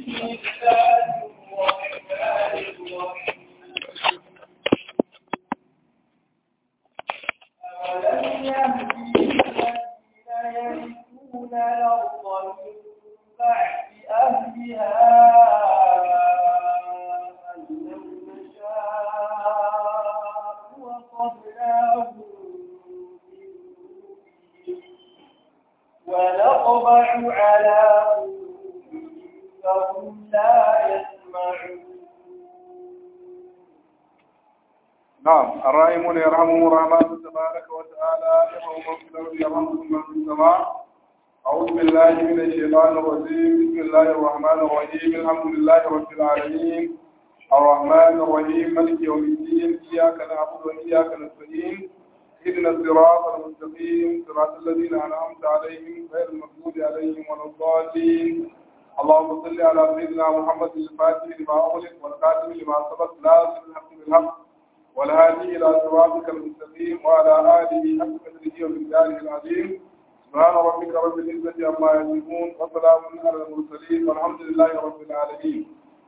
ونطبع على قلوبهم فهم لا يسمعون نعم الراحمون يرحمهم الرحمن تبارك وتعالى يرحم من في الارض يرحمكم من في السماء أعوذ بالله من الشيطان الرجيم بسم الله الرحمن الرحيم الحمد لله رب العالمين الرحمن الرحيم مالك يوم الدين إياك نعبد وإياك نستعين اهدنا الصراط المستقيم صراط الذين أنعمت عليهم غير المغضوب عليهم ولا الضالين اللهم صل على سيدنا محمد الفاتح لما أغلق والخاتم لما سبق ناصر الحق بالحق والهادي إلى صراطك المستقيم وعلى آله حق قدره ومقداره العظيم سبحان ربك رب العزة عما يصفون وسلام على المرسلين والحمد لله رب العالمين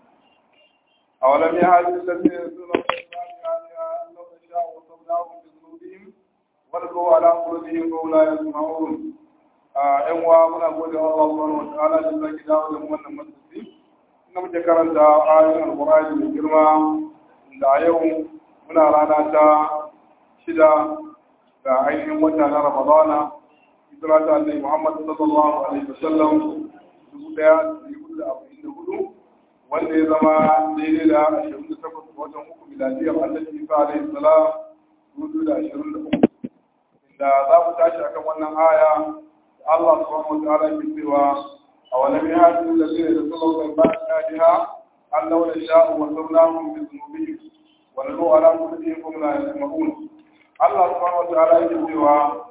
أولم يهد الذين يسون الصالحات لو نشاء وصبناهم بذنوبهم ولقوا على قلوبهم فهم لا يسمعون ‘yan uwa muna gode wa Allah subhanahu wa ta'ala da zaki dawo da mu wannan majalisi inda muke karanta ayoyin alqur'ani mai girma da yau muna rana ta shida ga ainihin wata na Ramadana hijira ta Annabi Muhammad sallallahu alaihi wasallam dubu daya da hudu da arba'in da hudu wanda ya zama daidai da ashirin da takwas ga watan uku miladiyar Annabi Isa alaihi salam dubu da ashirin da uku inda za mu tashi akan wannan aya da Allah subhanahu wa ta'ala ke cewa أولم يهدوا الذين يدخلوا من بعدها أن لو نشاء وصرناهم بذنوبهم ونلو على قلوبهم فهم لا يسمعون الله سبحانه وتعالى يقول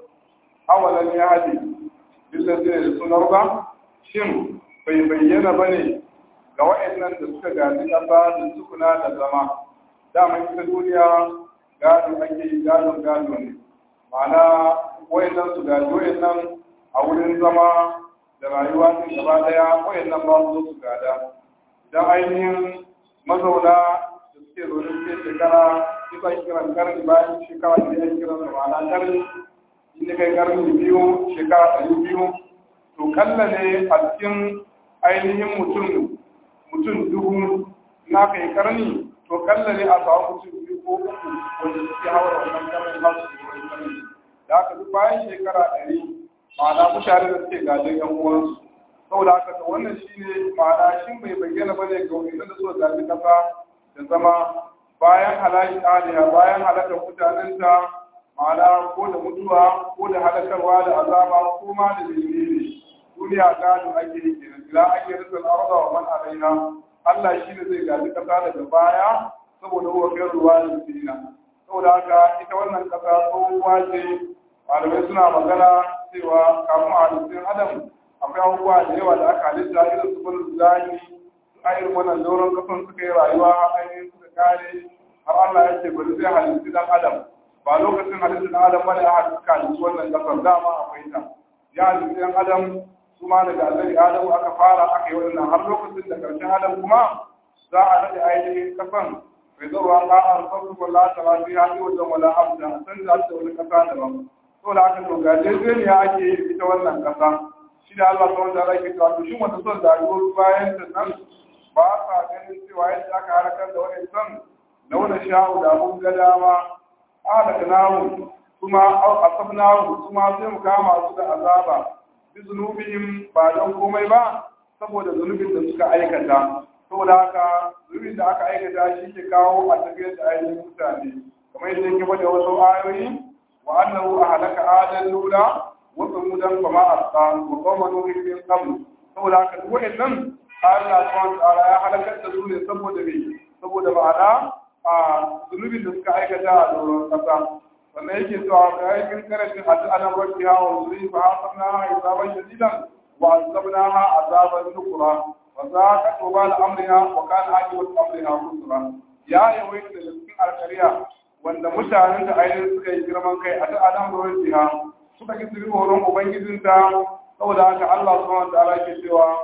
أولم يهدي بالذين يدخلون الأرض shin bai bayyana ba ne ga wa'annan da suka gaji ƙasa da sukuna da zama dama ita duniya gado ake yi gadon gado ne ma'ana wa'annan su gaji wa'annan a wurin zama da rayuwa sun gaba daya wa'annan ba su zo su gada idan ainihin mazauna da suke zaune suke shekara isa kiran karni bayan shekara da ya kiran da ma'ana karni inda kai karni biyu shekara ɗari biyu to kalla ne a cikin ainihin mutum mutum dubu na kai karni to kalla ne a samu mutum biyu ko uku wanda suke haura wannan karni ba su da wani karni da haka duk bayan shekara ɗari ma'ana mutane da suke gajin yan uwansu saboda haka to wannan shine ma'ana shin bai bayyana ba ne ga wanda da suka gaji kasa da zama bayan halaki aliya bayan halakar mutanenta ma'ana ko da mutuwa ko da halakarwa da azaba ko ma da dalili duniya gado ake yi kenan ila ake rizal arda wa man alaina Allah shi ne zai gaji kasa daga baya saboda huwa khairul walidina saboda haka ita wannan kasa tsohuwa ce malamai suna magana cewa kafin a halittun adam akwai abubuwa da yawa da aka halitta irin su bin zani su ayin wannan doron kasan suka yi rayuwa ainihin suka kare har Allah ya ce bari zai halittu dan adam ba lokacin halittu dan adam bane aka suka halittu wannan kasar dama akwai ta ya halittu dan adam su ma daga annabi adamu aka fara aka yi wannan har lokacin da karshen adam kuma za a nade ainihin kasan bai zo ruwa ƙa'ar farko wala ta ba fi hadi wajen wala abda san da ta wani kasa daban to da aka to gajejeniya ake yi ita wannan kasa shi da Allah ta wanda ake cewa to shin wata son da rayuwar bayan ta nan ba sa ganin cewa yadda aka harakar da wani son na wani sha'u da mun ga dama halaka namu kuma asabnahu kuma sai mu kama su da azaba bi zunubihim ba don komai ba saboda zunubin da suka aikata saboda haka zunubin da aka aikata shi ke kawo a tafiyar da ainihin mutane kamar yadda yake bada wasu ayoyi وأنه أهلك عادا الأولى وثمودا فما أبقى وقوم نوح من قبل saboda haka duk wa'annan Allah subhanahu wa ta'ala ya halakar da su ne saboda me saboda ma'ana a zunubin da suka aikata a doron kasa sannan yake cewa ga yakin karatun hadu ana rabbi ha wa zuri fa hasabna ha hisaban shadidan wa azabnaha azaban nukura wa zaqa tubal amriha wa kana aqibatu amriha khusra ya yawaita da cikin alkariya wanda mutanen da ainihin suka yi girman kai a ta'adan ruwan jiha suka ki su horon ubangijinta saboda haka Allah subhanahu wa ta'ala ke cewa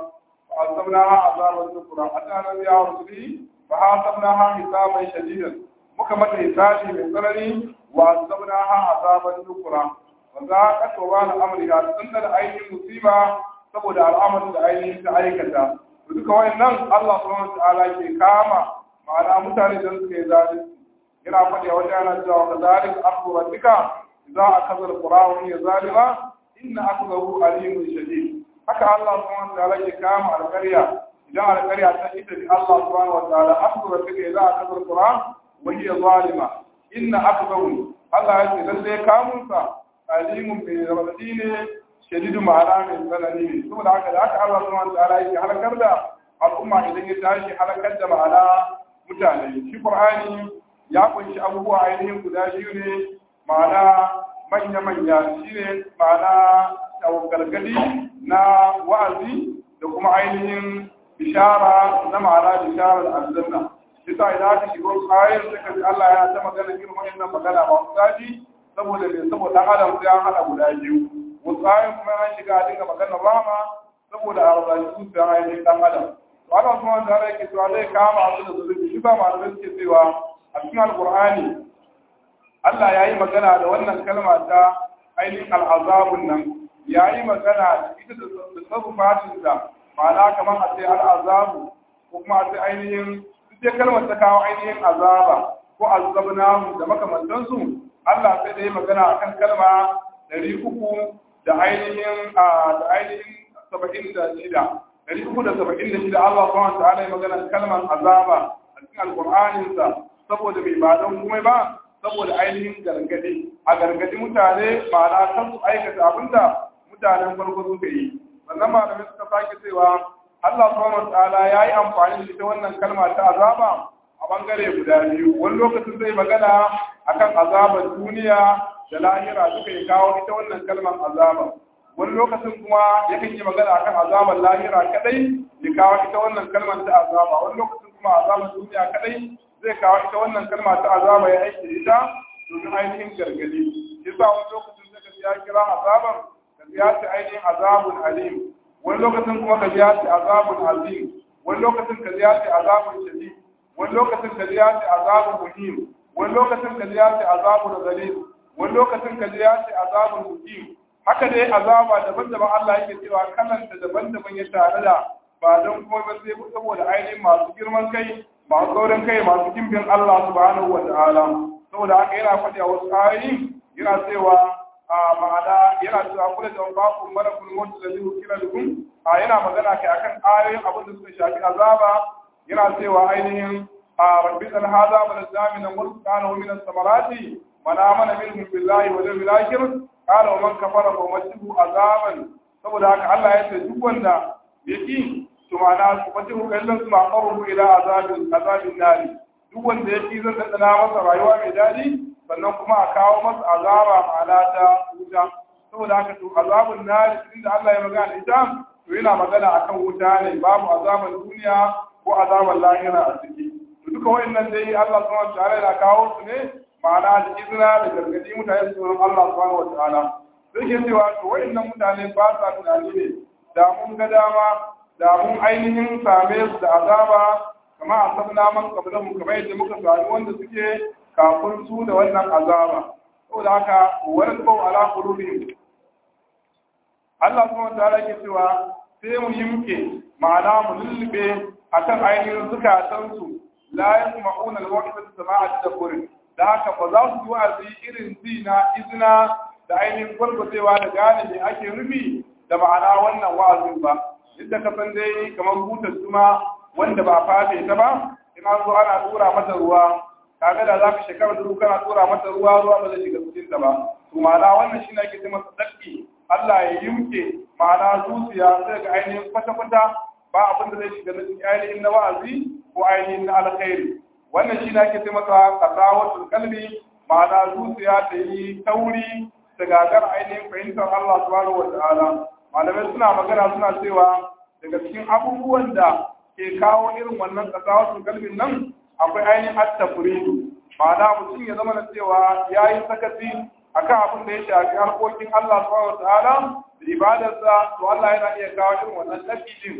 فعذبناها عذابا نكرا أتانا بها رسلي فحاسبناها حسابا شديدا muka mata hisabi mai tsanani wa azabnaha azaban nukura wa za ka toba na amriha tunda da ainihin musiba saboda al'amarin da ainihin ta aikata to duka wayannan Allah subhanahu wa ta'ala ke kama ma'ana mutane da suke zalunci yana faɗi a wajen yana cewa ka zalik akhu rabbika idza akaza alqura wa hiya zalima inna akhdahu alimun shadid haka Allah subhanahu wa ta'ala ke kama alƙarya idan alƙarya ta ita bi Allah subhanahu wa ta'ala akhu rabbika idza akaza alqura wa hiya zalima inna akhdahu Allah ya ce lalle kamunsa alimun bi rabbi ne shadidu ma'ana mai tsanani ne saboda haka da haka Allah subhanahu wa ta'ala yake halakar da al'umma idan ya tashi halakar da ma'ana mutane shi Qur'ani ya kunshi abubuwa ainihin guda biyu ne ma'ana manya-manya shi ne ma'ana gargadi na wa'azi da kuma ainihin bishara na ma'ana bisharar aljanna bisa idan aka shigo ayar suka ji Allah ya ta magana irin wannan magana ba su daji saboda me saboda adam sai an hada guda biyu wasu ayar kuma an shiga a dinga maganar rama saboda a razaji su sai ainihin dan adam to Allah kuma wanda Allah yake cewa zai kama su da zulubi shi ba malamai suke cewa a cikin alqur'ani Allah ya yi magana da wannan kalma ta ainihin al'azabun nan ya yi magana ita da sarrufatin da ma'ana kamar a ce al'azabu ko kuma a ce ainihin duk kalmar ta kawo ainihin azaba ko azabnahu da makamantansu Allah sai da yi magana akan kalma ɗari uku da ainihin da ainihin saba'in da shida ɗari uku da saba'in da shida Allah subhanahu wa ta'ala yi magana kalmar azaba a cikin alƙur'aninsa saboda bai ba don kuma ba saboda ainihin gargadi a gargadi mutane ma'ana kan su aikata abinda mutanen farko suka yi sannan malamai suka sake cewa Allah subhanahu wataala ya yi amfani da ita wannan kalma ta azaba a bangare guda biyu wani lokacin zai magana akan azabar duniya da lahira suka yi kawo ita wannan kalmar azaba wani lokacin kuma yakan yi magana akan azabar lahira kadai ya kawo ita wannan kalmar ta azaba wani lokacin kuma azabar duniya kadai zai kawo ita wannan kalma ta azaba ya aiki da ita domin ainihin gargadi yasa wani lokacin zaka ya kira azaban ka ya ce ainihin azabun alim wani lokacin kuma ka ya ce azabun azim wani lokacin ka ya ce azabun shadid wani lokacin ka ya ce azabun muhim wani lokacin ka ya ce azabun zalim wani lokacin ka ya ce azabun mukim haka dai azaba daban-daban Allah yake cewa kalanta daban-daban ya tare da ba don kuma ba sai saboda ainihin masu girman kai masu saurin kai masu kimbin Allah subhanahu wa ta'ala saboda haka yana faɗi a wasu ayoyi yana cewa a ma'ana yana cewa kula da baku malakul mutu da zai kira dukun a yana magana kai akan ayoyin abin da suka shafi azaba yana cewa ainihin a rabbi dan hada bal zamina murqana wa min as-samarati man amana minhum billahi wa yawmil akhir qala wa man kafara fa masihu azaban saboda haka Allah ya ce duk wanda yake to ma'ana su fati kallon su ma'amaru ila azabin azabin nari duk wanda ya fi zan dandana masa rayuwa mai daɗi sannan kuma a kawo masa azaba ma'ana ta wuta saboda haka to azabun nari inda Allah ya magana ita to yana magana akan wuta ne babu azaban duniya ko azaban lahira a ciki to duka wayannan dai Allah subhanahu wa ta'ala yana kawo su ne ma'ana da izina da gargadi mutane su Allah subhanahu wa ta'ala sai ke cewa to wayannan mutane ba sa tunani ne da mun ga dama da mun ainihin same su da azaba kama a sabna man kablan kamar yadda muka sami wanda suke kafin su da wannan azaba saboda haka wani bau ala qulubihim Allah kuma wanda yake cewa sai mu yi muke ma'ana mu lullube akan ainihin zukatan su la yasma'una al-wahda sama'a tadabburin da haka ba za su yi wa'azi irin zina izina da ainihin gwargwatewa da gane me ake nufi da ma'ana wannan wa'azin ba inda ka san dai kamar butar zuma wanda ba fata ta ba in an zo ana tura mata ruwa kaga da zaka shekara da kana tura mata ruwa ruwa ba zai shiga cikin ta ba to ma'ana wannan shi ne ake ce masa dakki Allah ya yimke ma'ana zuciya sai ga ainihin kwata kwata ba abin da zai shiga na cikin ainihin na wa'azi ko ainihin na alkhairi wannan shi ne ake ce masa qasawatul qalbi ma'ana zuciya ta yi tauri ta gagar ainihin fahimtar Allah subhanahu wa ta'ala malamai suna magana suna cewa daga cikin abubuwan da ke kawo irin wannan kasawasun kalbin nan akwai ainihin attafuridu ma'ana mutum ya zama na cewa ya yi sakaci akan abin da ya shafi harkokin Allah subhanahu wa ta'ala da ibadarsa to Allah yana iya kawo irin wannan tafidin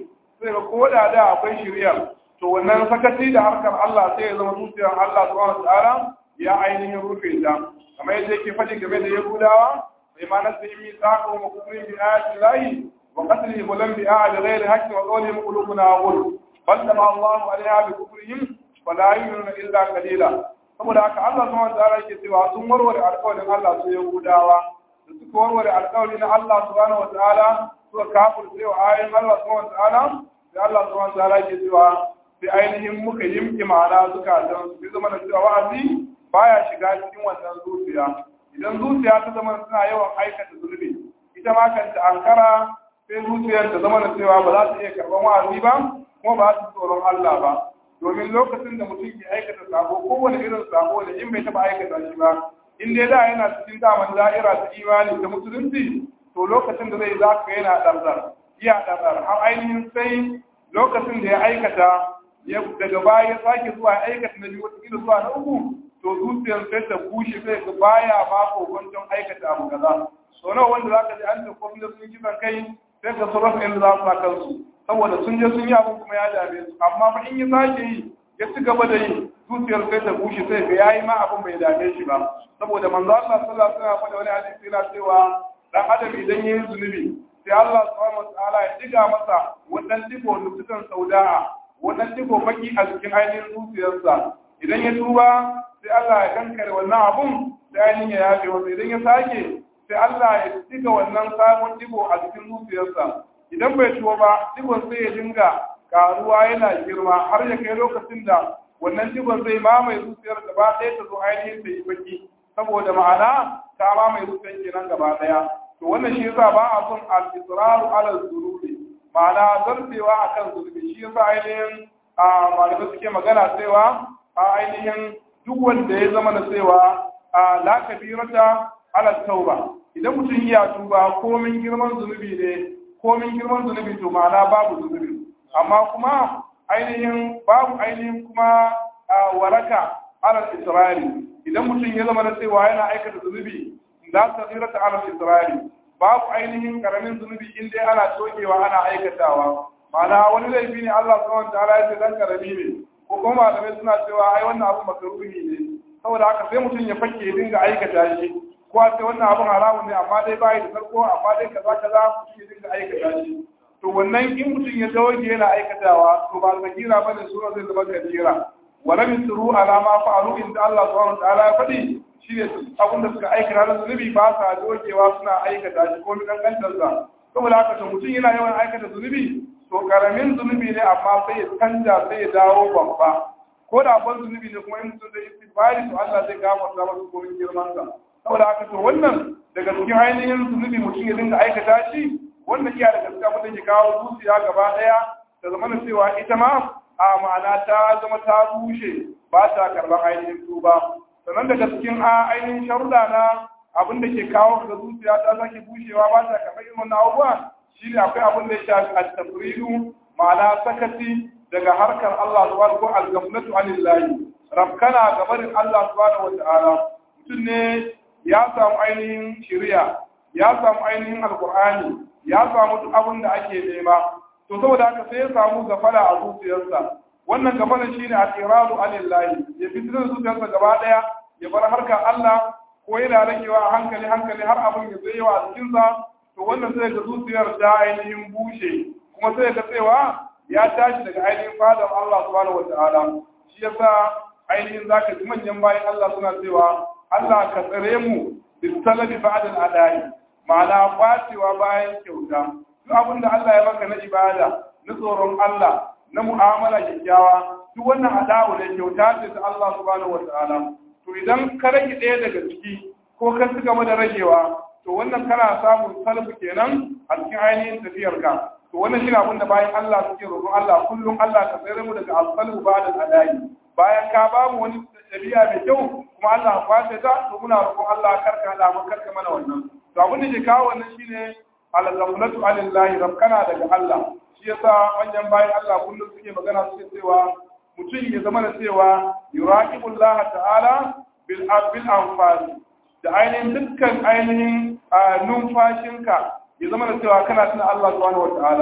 sai ga ko da da akwai shirya to wannan sakaci da harkar Allah sai ya zama zuciyar Allah subhanahu wataala ya ainihin rufe ta kamar yadda yake faɗi game da Yahudawa bai ma nasu yi mitsaka wa kufrin bi ayatin lahi wa qatlihim lam bi ayati ghairi haqqin wa qawlihim qulubuna ghul bal tama Allahu alaiha bi kufrihim wa la yu'minuna illa qalila saboda haka Allah subhanahu wataala yake cewa sun warware alƙawarin Allah su Yahudawa da suka warware alƙawari na Allah subhanahu wataala suka kafirce wa ayoyin Allah subhanahu wataala sai Allah subhanahu wataala yake cewa sai ainihin muka yimki ma'ana zukatan su zama da cewa wa'azi baya shiga cikin wannan zuciya idan zuciya ta zama suna yawan aikata zunubi ita ma kanta ankara sai zuciyar ta zama da cewa ba za ta iya karɓar wa'azi ba kuma ba za ta tsoron Allah ba domin lokacin da mutum ke aikata sabo kowane irin sabo da in bai taɓa aikata shi ba in dai da yana cikin daman da'ira ta imani ta musulunci to lokacin da zai za ka yana ɗarɗar iya ɗarɗar har ainihin sai lokacin da ya aikata daga baya ya sake zuwa aikata na biyu wata zuwa na uku to zuciyar sai ta bushe sai ga baya ma kokonton aikata abu kaza so nawa wanda za ka ji an da kwamna sun kisan kai sai ka sarrafa inda za su sa kansu saboda sun je sun yi abin kuma ya dame su amma ba in ya sake yi ya ci gaba da yi zuciyar sai ta bushe sai ga yayi ma abin bai dame shi ba saboda manzo Allah sallallahu alaihi wasallam wani hadisi yana cewa dan adam idan yayi zunubi sai Allah subhanahu wataala ya diga masa wannan digo nutukan sauda'a wannan digo baki a cikin ainihin zuciyarsa idan ya tuba sai Allah ya kankare wannan abun sai ainihin ya yafe masa idan ya sake sai Allah ya diga wannan sabon digo a cikin zuciyarsa idan bai tuba ba digon sai ya dinga karuwa yana girma har ya kai lokacin da wannan digon zai mamaye zuciyar gaba ɗaya ta zo ainihin ta yi baki saboda ma'ana ta mamaye zuciyar kenan gaba ɗaya to wannan shi yasa ba a son al-israru ala zunubi ma'ana zartewa akan zunubi shi yasa ainihin a malamai suke magana cewa a ainihin duk wanda ya zama na cewa a la kabirata ala tauba idan mutum ya tuba komin girman zunubi ne komin girman zunubi to ma'ana babu zunubi amma kuma ainihin babu ainihin kuma waraka ala israri idan mutum ya zama na cewa yana aikata zunubi la kabirata ala israri babu ainihin karamin zunubi in dai ana tokewa ana aikatawa ma'ana wani laifi ne Allah subhanahu wa ta'ala ya ce dan karami ne ko kuma malamai suna cewa ai wannan abu makaruhi ne saboda haka sai mutum ya fake ya dinga aikata shi ko a ce wannan abun haramun ne amma dai bai da farko amma dai kaza kaza mutum ya dinga aikata shi to wannan in mutum ya doge yana aikatawa to ba zakira bane sura zai zama kabira wa lam yusru ala ma fa'alu inda Allah subhanahu wa ta'ala ya faɗi shine abin da suka aikata na zunubi ba sa dogewa suna aikata shi ko mi kankantar sa saboda haka to mutum yana yawan aikata zunubi to karamin zunubi ne amma sai ya canja sai ya dawo babba ko da ban zunubi ne kuma in mutum zai istighfari to Allah zai gafarta masa komin girman sa saboda haka to wannan daga cikin ainihin zunubi mutum ya dinga aikata shi wannan iya daga cikin abin da ke kawo zuciya gaba daya da zama cewa ita ma a ma'ana ta zama ta bushe ba ta karban ainihin tuba sannan daga cikin ainihin sharuɗa na abin da ke kawo ga zuciya ta sake bushewa ba ta karɓar irin wannan abubuwa shi ne akwai abin da ya shafi at-tafridu ma'ana sakati daga harkar Allah subhanahu ko al-ghaflatu anillahi rabkana gabarin Allah subhanahu wata'ala mutum ne ya samu ainihin shari'a ya samu ainihin alqur'ani ya samu duk abin da ake nema to saboda haka sai ya samu gafala a zuciyarsa wannan gafalan shine al-iradu anillahi ya fitar zuciyarsa gaba daya ya bar harkar Allah ko yana ragewa a hankali hankali har abin ya zai yawa a cikinsa to wannan sai ga zuciyar ta ainihin bushe kuma sai ga cewa ya tashi daga ainihin fadar Allah subhanahu wata'ala shi yasa ainihin zaka ji manyan bayan Allah suna cewa Allah ka tsare mu bisalabi ba'da al-adai ma'ana kwacewa bayan kyauta duk abin da Allah ya maka na ibada na tsoron Allah na mu'amala kyakkyawa duk wannan adawu ne kyauta ce ta Allah subhanahu wata'ala to idan ka rage ɗaya daga ciki ko ka ci gaba da ragewa to wannan kana samun salfu kenan a cikin ainihin tafiyar ka to wannan shi abin da bayan Allah suke roƙon Allah kullum Allah ka tsere mu daga alfalu ba da adayi bayan ka ba mu wani ɗabi'a mai kyau kuma Allah kwace ta to muna roƙon Allah karka da mu karka mana wannan to abin da ke kawo wannan shine al-ghaflatu anillahi rabkana daga Allah shi yasa manyan bayan Allah kullum suke magana suke cewa mutum ya zama da cewa yuraqibullah ta'ala bil bil anfal da ainihin dukkan ainihin numfashinka ya zama da cewa kana tuna Allah subhanahu wata'ala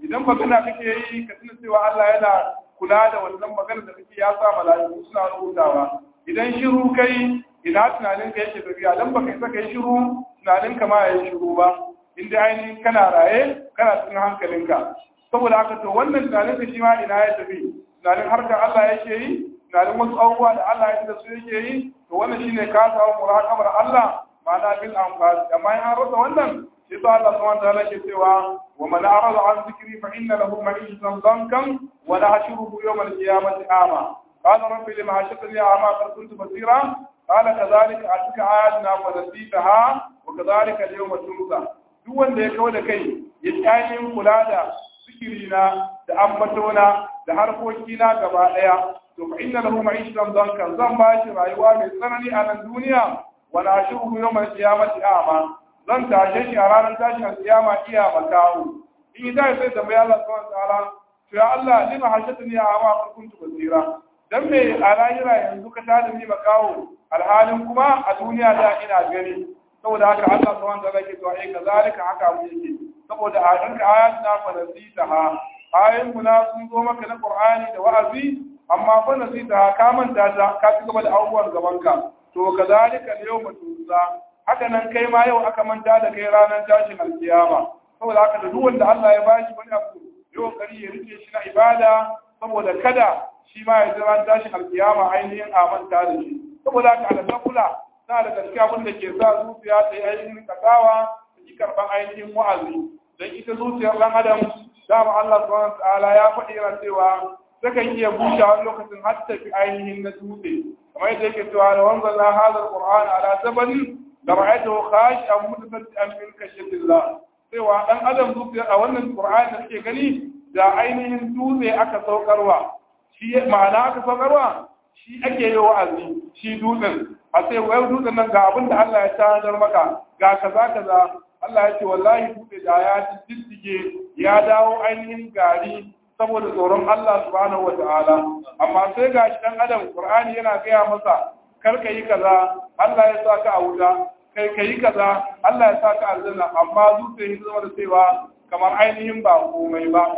idan magana kake yi ka tuna cewa Allah yana kula da wannan magana da kake ya sa mala'iku suna rubutawa idan shiru kai ina tunanin ka yake tafiya dan baka isa kai shiru tunanin ka ma yayi shiru ba inda ainihin kana raye kana cikin hankalinka saboda haka to wannan tunanin ka shi ma ina ya tafi tunanin harkar Allah yake yi tunanin wasu abubuwa da Allah ya da su yake yi to wannan shine ka samu muraqabar Allah ma'ana bil anfas amma in an rasa wannan shi to Allah subhanahu wa ta'ala ke cewa wa man arada an zikri fa inna lahu ma'ishatan dankan wa nahshuruhu yawm al-qiyamati ama qala rabbi lima hashartani ama qad kuntu basira qala kadhalika atika ayatuna wa nasitaha wa kadhalika al-yawma tunsa duk wanda ya kawo da kai ya tsayin kula da zikirina da ambatona da harkokina gaba daya to fa inna lahu ma'ishatan dankan zan ba shi rayuwa mai tsanani a nan duniya wa nashuruhu yawm al-qiyamati ama zan tashe shi a ranar tashin al-qiyama iya makawo in yi dai sai tambaya Allah subhanahu wa ta'ala to ya Allah lima hashatni ama qad kuntu basira dan me a lahira yanzu ka tada ni makawo alhalin kuma a duniya da ina gani saboda haka Allah subhanahu wa ta'ala ke to ai kazalika haka mu yake saboda a ranka ayatuna fa nasitaha ayin muna sun zo maka na Qur'ani da wa'azi amma fa nasitaha ka manta ta ka ci gaba da abubuwan gaban ka to kazalika yawma tunza haka nan kai ma yau aka manta da kai ranar tashin alkiyama saboda haka da duk wanda Allah ya bashi wani abu yau kari ya rike shi na ibada saboda kada shi ma ya zama tashin alkiyama ainihin a manta da shi saboda haka alƙafula na da gaske abin da ke sa zuciya ta yi ainihin kasawa ta yi karɓar ainihin wa'azi don ita zuciyar ɗan adam dama Allah subhanahu wa ta'ala ya faɗi yana cewa takan iya bushe wani lokacin har ta fi ainihin na dutse kamar yadda yake cewa da wanzan na hazar qur'an ala sabani da ra'aytu khashi'an mutasaddian min khashyatillah cewa dan adam zuciya a wannan qur'ani da kake gani da ainihin dutse aka saukarwa shi ma'ana aka saukarwa shi ake yi wa'azi shi dutsen a sai wai dutsen nan ga abin da Allah ya tanadar maka ga kaza kaza Allah ya ce wallahi dutse da ya diddige ya dawo ainihin gari saboda tsoron Allah subhanahu wata'ala amma sai ga shi dan adam Qur'ani yana gaya masa kar ka yi kaza Allah ya saka a wuta kai ka yi kaza Allah ya saka aljanna amma dutse ya zama da cewa kamar ainihin ba komai ba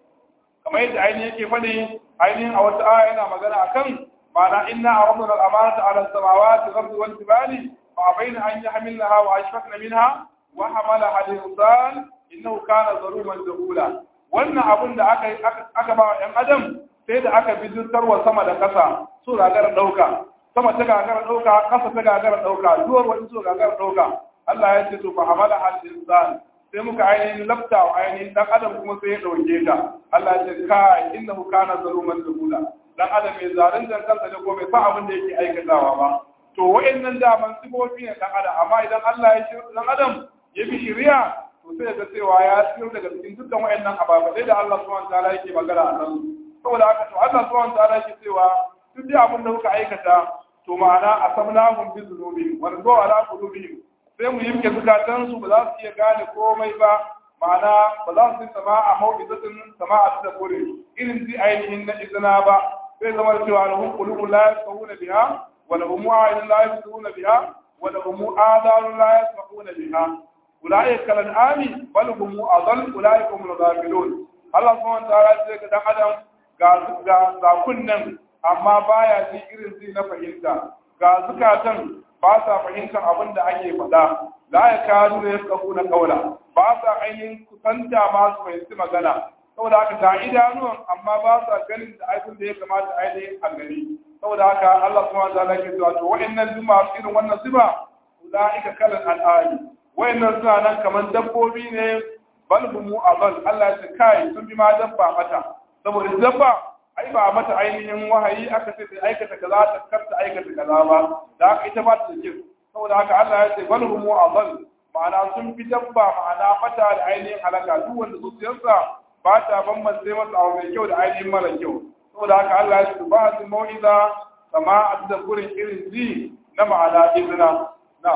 kamar yadda ainihin yake faɗi ainihin a wata aya yana magana akan معنى إنا عرضنا الأمانة على السماوات والأرض والجبال فأبين أن يحملنها وأشفقن منها وحملها الإنسان إنه كان ظلوما جهولا wannan abin da aka ba ‘yan adam sai da aka bijitarwa sama da ƙasa su gagara ɗauka sama ta gagara ɗauka ƙasa ta gagara ɗauka duwar wani su gagara ɗauka Allah ya ce to fa hamala hal insan sai muka ainihin lafta wa ainihin dan adam kuma sai ya ɗauke ta Allah ya ce kai innahu kana zaluman jahula dan adam mai zaluntar kansa ne ko bai san abin da yake aikatawa ba to wa'annan daman sifofi ne dan adam amma idan Allah ya shirya dan adam ya bi shari'a to sai ga cewa ya tsiro daga cikin dukkan wa'annan ababai da Allah subhanahu wataala yake magana a nan saboda haka to Allah subhanahu wataala yake cewa duk da abin da kuka aikata to ma'ana asabnahum bi dhunubihim wa nadu ala qulubihim sai mu yimke zukatan su ba za su iya gane komai ba ma'ana ba za su yi sama'a mau'izatin sama'a da kore irin ji ainihin na izina ba sai zama da cewa lahum qulubun la yafqahuna biha wa lahum a'yunun la yabsiruna biha wa lahum adhanun la yasma'una biha ulaika kal an'ami bal hum adall ulaika hum al-ghafilun Allah subhanahu wa ta'ala sai ga dan adam ga ga ga kunnan amma baya ji irin ji na fahimta ga zukatan ba sa fahimtar abin da ake faɗa la ya kadu da yafqahuna qawla ba sa ainihin kusanta ma su fahimci magana saboda haka ga idanuwan amma ba sa ganin da aikin da ya kamata ainihin a gani saboda haka Allah kuma ta lake cewa to wa'annan duk masu irin wannan siba ulaika kalan al'ali wa'annan suna nan kamar dabbobi ne bal humu abal Allah ya ce kai sun bi ma dabba mata saboda dabba ai ba mata ainihin wahayi aka ce ta aikata kaza ta karta aikata kaza ba da haka ita ba ta da saboda haka Allah ya ce bal humu abal ma'ana sun fi dabba ma'ana mata da ainihin halaka duk wanda zuciyarsa ba ta bambance masa abu mai kyau da ainihin mara kyau saboda haka Allah ya ce ba su mau'iza kama a da gurin irin ji na ma'ana izina na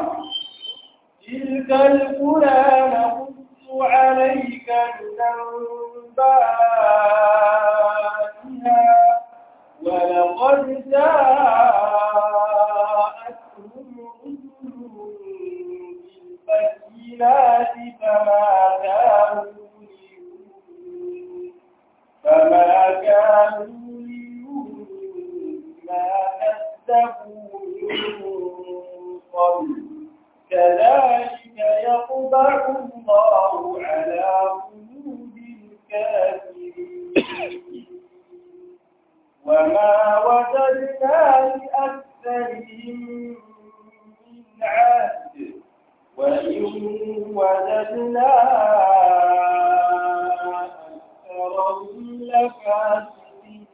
تلك القرى نقص عليك من أنبائها ولقد جاءتهم رسل بالبينات فما كانوا فما كانوا ليؤمنوا ما كذبوا من قبل كذلك يطبع الله على قلوب الكافرين وما وجدنا لأكثرهم من عهد وإن وجدنا أكثرهم لفاسقين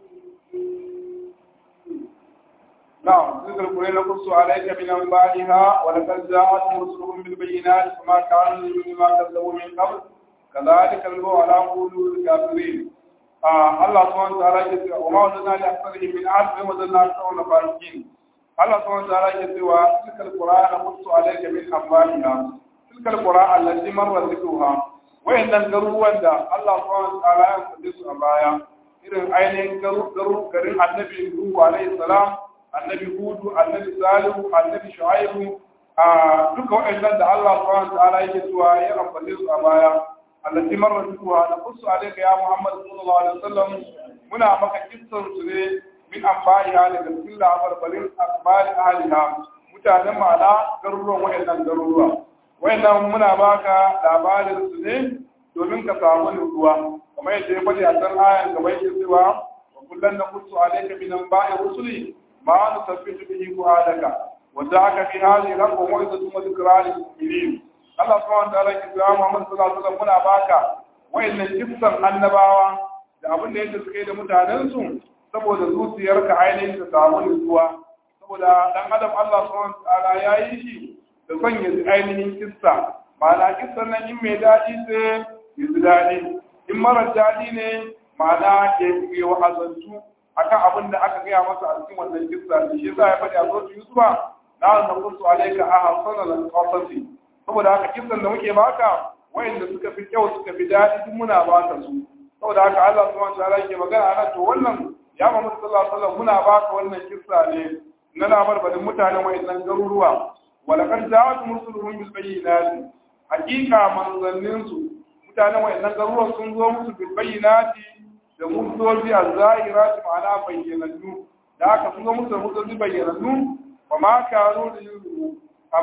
نعم ذكر القرآن نقص عليك من أنبائها ولقد جاءتهم رسلهم بالبينات فما كانوا ليؤمنوا ما كذبوا من قبل كذلك نلقوا على قلوب الكافرين آه الله سبحانه وتعالى يقول وما وجدنا لأكثرهم من عهد وما وجدنا أكثرهم فاسقين الله سبحانه وتعالى يقول تلك القرآن نقص عليك من أنبائها تلك القرآن التي مر ذكرها وإن القروا الله سبحانه وتعالى يقدس أبايا irin ainihin garin annabi Nuhu alaihi salam annabi Hudu annabi Salihu annabi Shu'aibu a duka waɗannan da Allah subhanahu wa ta'ala yake cewa ya ambace su a baya allati marra tuwa na kusu alayka ya Muhammad sallallahu alaihi wasallam muna maka kissan su ne min ambaiha daga cikin labarbarin akbari ahliha mutanen ma'ana garuruwan waɗannan garuruwa waɗannan muna baka labarin su ne domin ka samu nutsuwa kamar yadda ya faɗi a can ayan gaba yake cewa wa kullum na kusu alayka min amba'i rusuli ma nusabbitu bihi fu'adaka wa da'aka fi hadhihi al-aqwa mu'izatu wa dhikra lil mu'minin Allah subhanahu wa ta'ala ya kira Muhammad sallallahu alaihi wasallam muna baka wayannan kissan annabawa da abin da yake suke da mutanen su saboda zuciyarka ainihin ta samu nutsuwa saboda dan adam Allah subhanahu wa ta'ala ya yi shi da sanya ainihin kissa ma'ana kissan nan in mai daɗi sai ya ji daɗi in mara daɗi ne ma'ana ya yi wa'azantu akan abin da aka gaya masa a cikin wannan kissa shi yasa ya faɗi a zuwa Yusufa na na kusu alaika a hasanan qasasi saboda haka kissan da muke baka wayanda suka fi kyau suka fi daɗi duk muna baka su saboda haka Allah subhanahu wa ta'ala yake magana ana to wannan ya Muhammad sallallahu alaihi wasallam muna baka wannan kissa ne na labarbarin mutanen wayannan garuruwa walaqad ja'at rusuluhum bil bayyinati hakika manzannin su mutanen wayannan garuruwa sun zo musu bil bayyinati da mutozi az-zahirati ma'ana bayyanannu da haka sun zo musu da mutozi bayyanannu wa ma kanu da yuzu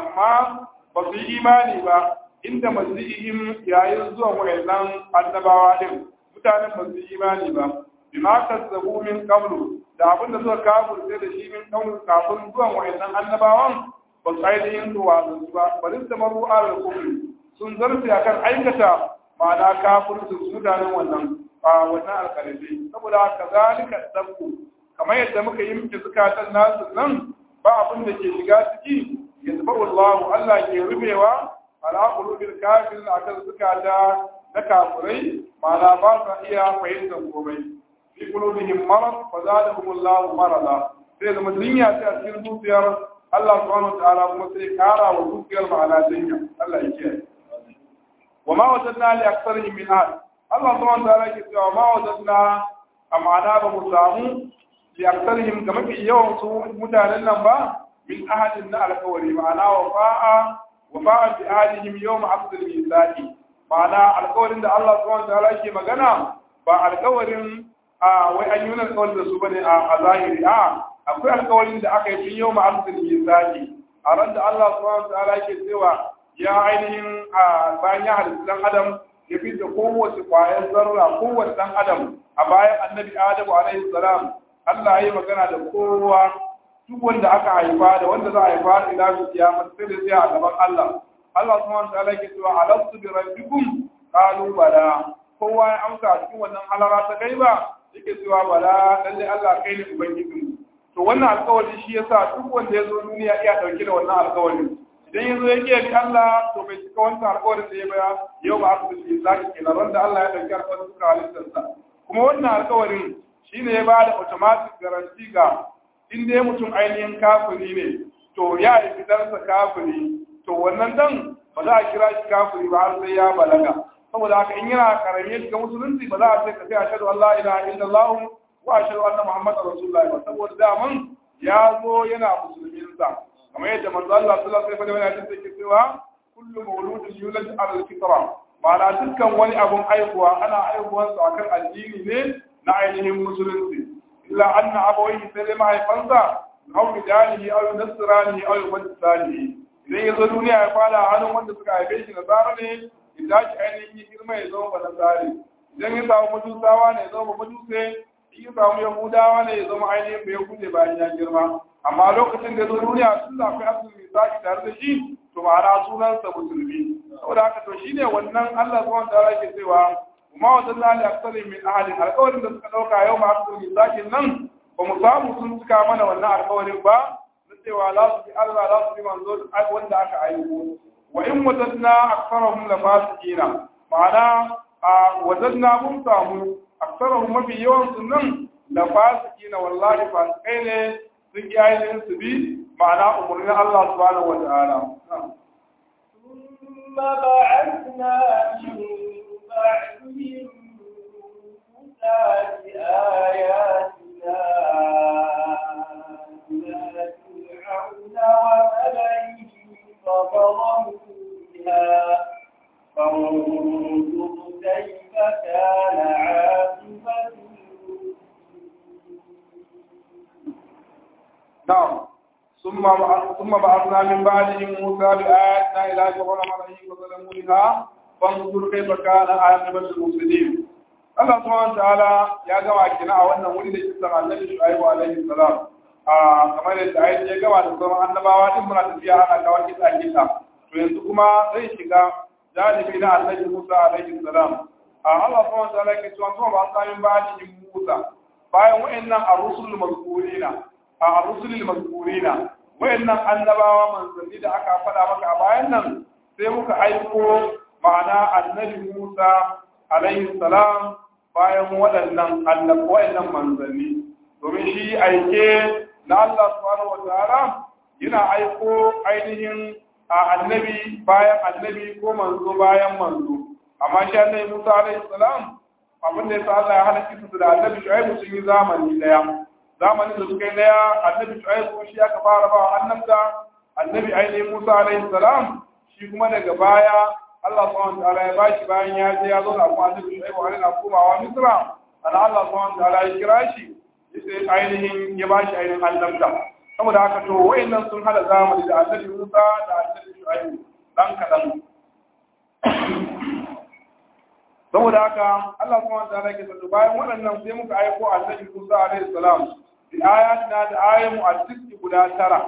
amma ba su yi imani ba inda mazihim yayin zuwa wayannan annabawa din mutanen ba su yi imani ba bima kazzabu min qablu da abin da suka kafirce da shi min qablu kafin zuwan wayannan annabawan ba su ainihin zuwa su ba bari su maru ala kufri sun zarce akan aikata ma'ana kafirci su mutanen wannan a wannan alƙalibi saboda haka zalika dabku kamar yadda muka yi miki zukatan nasu nan ba abin da ke shiga ciki yasba'u Allah Allah ke rubewa ala qulubil kafirin akan zukata na kafirai ma'ana ba sa iya fahimtar komai fi qulubihim marad fa zadahum Allah marada sai zama dunya ta a cikin zuciyar Allah subhanahu wa ta'ala kuma sai kara wa zuciyar ma'ana dunya Allah ya kiyaye wa ma wajadna li aktharihim min ahad Allah subhanahu wa ta'ala ke cewa ma wajadna amana ba mu samu li aktharihim ga mafi yawan su mutanen nan ba min ahadin na alkawari ma'ana wafa'a wafa'a bi ahadihim yawm aqdil mizaqi ma'ana alkawarin da Allah subhanahu wa ta'ala yake magana ba alkawarin a wai an yi wani alkawarin da su bane a zahiri a akwai alkawarin da aka yi tun yawm aqdil mizaqi a ran da Allah subhanahu wa ta'ala yake cewa ya ainihin a bayan ya halitta dan adam ya fi da kowace kwayar zarra kowace dan adam a bayan annabi adamu alaihi salam Allah ya yi magana da kowa duk wanda aka haifa da wanda za a haifa da ila su kiyama sai da sai a gaban Allah Allah subhanahu wa ta'ala yake cewa alastu bi rabbikum qalu bala kowa ya amsa a cikin wannan halara ta gaiba yake cewa bala lalle Allah kai ne ubangijin to wannan alƙawari shi yasa duk wanda ya zo duniya iya dauke da wannan alƙawari idan ya zo ya ke bi Allah to bai cika wancan alƙawarin da ya baya yau ba aka bi zaki kenan wanda Allah ya dauki alƙawarin suka halittarsa kuma wannan alƙawarin shine ya ba da automatic guarantee ga in dai mutum ainihin kafiri ne to ya yi fitarsa kafiri to wannan dan ba za a kira shi kafiri ba har sai ya balaga saboda haka in yana karami ya shiga musulunci ba za a ce ka sai ashhadu an la ilaha illallah wa ashhadu anna muhammadar rasulullah ba saboda daman ya zo yana musulmin sa kamar yadda manzo Allah sallallahu alaihi wasallam yana cikin cewa kullu mawludin yulad ala al-fitra ma'ana dukkan wani abun aihuwa ana aihuwansa akan addini ne na ainihin musulunci illa anna abawaihi sai dai mahaifansa aw bidalihi aw nasranihi aw yumajjisanihi idan ya zo duniya ya fara hannun wanda suka haife shi nasara ne ya tashi ainihin girma ya zama ba nasari idan ya samu majusawa ne ya zama ba majuse in ya samu yahudawa ne ya zama ainihin bai yahude bayan ya girma amma lokacin da ya zo duniya tun da akwai abdul misaki tare da shi to ma'ana sunansa musulmi saboda haka to shine wannan Allah subhanahu wa ta'ala ke cewa kuma wa dalla li aksari min ahli alƙawarin da suka dauka yau ma abdul misaki nan ba mu samu sun cika mana wannan alƙawarin ba na cewa za su bi Allah za su bi manzo wanda aka aiko wa in wajadna aksarahum la fasiqina ma'ana a wajadna mun samu aksarahum mafi yawan su nan la fasiqina wallahi fasikai ne sun yi ainihin su bi ma'ana umarnin Allah subhanahu wa ta'ala ثم بعثنا من بعدهم موسى بآياتنا إلى فرعون وملئه فظلموا بها فانظر كيف كان عاقبة نعم ثم ثم بعثنا من بعدهم موسى بآياتنا إلى فرعون وملئه فظلموا بها فانظر كيف كان عاقبة المفسدين Allah subhanahu ta'ala ya gama kina a wannan wuri da kisan Annabi Shu'aibu alaihi salam a kamar yadda ayi ya gama da sauran annabawa din muna tafiya ana kawo kisa kisa to yanzu kuma zai shiga janibi na Annabi Musa alaihi salam a Allah subhanahu ta'ala ke cewa kuma ba sa min ba'di Musa bayan wa'annan ar-rusul mazkurina a ar-rusul mazkurina wa'annan annabawa manzanni da aka faɗa maka a bayan nan sai muka aiko ma'ana Annabi Musa alaihi salam bayan waɗannan annabi waɗannan manzanni domin shi aike na Allah subhanahu wataala yana aiko ainihin a annabi bayan annabi ko manzo bayan manzo amma shi annabi Musa alaihi salam abin da yasa Allah ya hana kisa da annabi Shu'aibu sun yi zamani daya zamanin da suka yi daya annabi Shu'aibu shi aka fara ba annabta annabi ainihin Musa alaihi salam shi kuma daga baya Allah subhanahu wa ta'ala ya bashi bayan ya je ya zo da kuma annabi Shu'aibu alaihi na komawa Misra ana Allah subhanahu wa ta'ala ya kira shi yace ainihin ya bashi ainihin annabta saboda haka to wayannan sun hada zamani da annabi Musa da annabi Shu'aibu dan kadan saboda haka Allah subhanahu wa ta'ala ke sato bayan waɗannan sai muka aiko annabi Musa alaihi salam bi ayatina da ayatu al-tis'i guda tara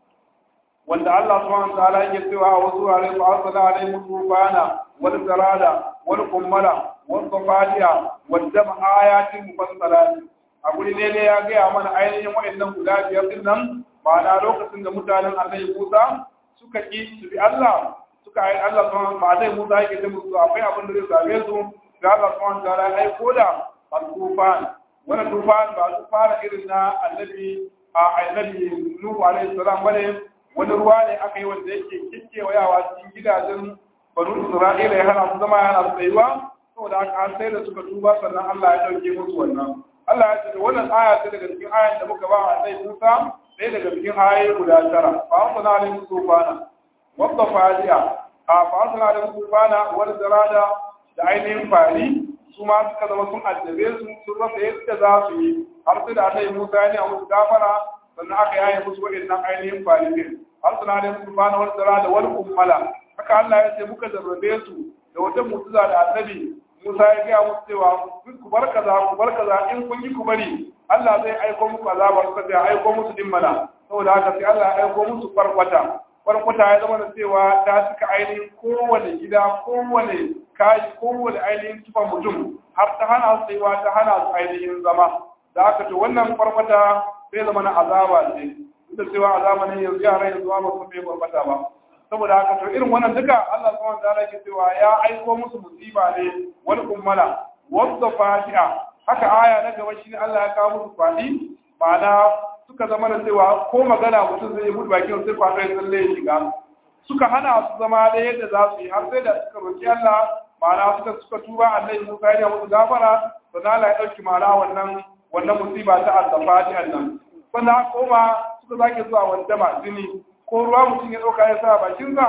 wanda Allah subhanahu wa ta'ala yake cewa a wasu wurare fa arsala alaihim tufana wal zarada wal kummala wal qafadiya wal dam ayatin mufassalat a guri ne ne ya gaya mana ainihin wa'annan guda biyar din nan ma'ana lokacin da mutanen Annabi Musa suka ki su bi Allah suka yi Allah subhanahu wa ta'ala Musa yake da musu akwai abin da zai same su ga Allah subhanahu wa ta'ala ai koda al-tufan wannan tufan ba tufan irin na Annabi a Annabi Nuhu alaihi salam bane wani ruwa ne aka yi wanda yake kikkewayawa cikin gidajen banu isra'ila ya hana su zama yana su tsayuwa saboda haka har sai da suka tuba sannan Allah ya dauke musu wannan Allah ya ce da wannan aya ce daga cikin ayan da muka ba a sai Musa sai daga cikin ayoyi guda tara fa asna alayhi tufana wadda fadiya a fa asna alayhi tufana wal zarada da ainihin fari su ma suka zama sun addabe su sun rasa yadda za su yi har sai da Annabi Musa ya ne a musu gafara sannan aka yaye musu waɗannan ainihin falifin har suna da musu bana wani tsara da wani kummala haka Allah ya ce muka zarrabe su da wata mutuza da annabi Musa ya gaya musu cewa ku bar kaza ku bar kaza in kun yi ku bari Allah zai aiko muku azabar sa zai aiko musu dimmala saboda haka sai Allah ya aiko musu farkwata farkwata ya zama da cewa ta cika ainihin kowane gida kowane kayi kowane ainihin tufa mutum har ta hana su tsayuwa ta hana su ainihin zama da aka to wannan farkwata sai zama na azaba ce duk da cewa azaba ne yanzu yara yanzu ba su bai barbata ba saboda haka to irin wannan duka Allah subhanahu wa ta'ala ke cewa ya aiko musu musiba ne wal ummala wadda fatiha haka aya na gaba shine Allah ya kawo musu fadi ma'ana suka zama da cewa ko magana mutum zai yi mutu bakin sai kwaɗo ya tsalle ya shiga suka hana su zama da yadda za su yi har sai da suka roki Allah ma'ana suka suka tuba annabi Musa ya musu gafara sannan Allah ya dauki ma'ana wannan wannan musiba ta azzafati nan sannan koma suka zake zuwa wanda ma jini ko ruwa mutum ya dauka ya sa bakin sa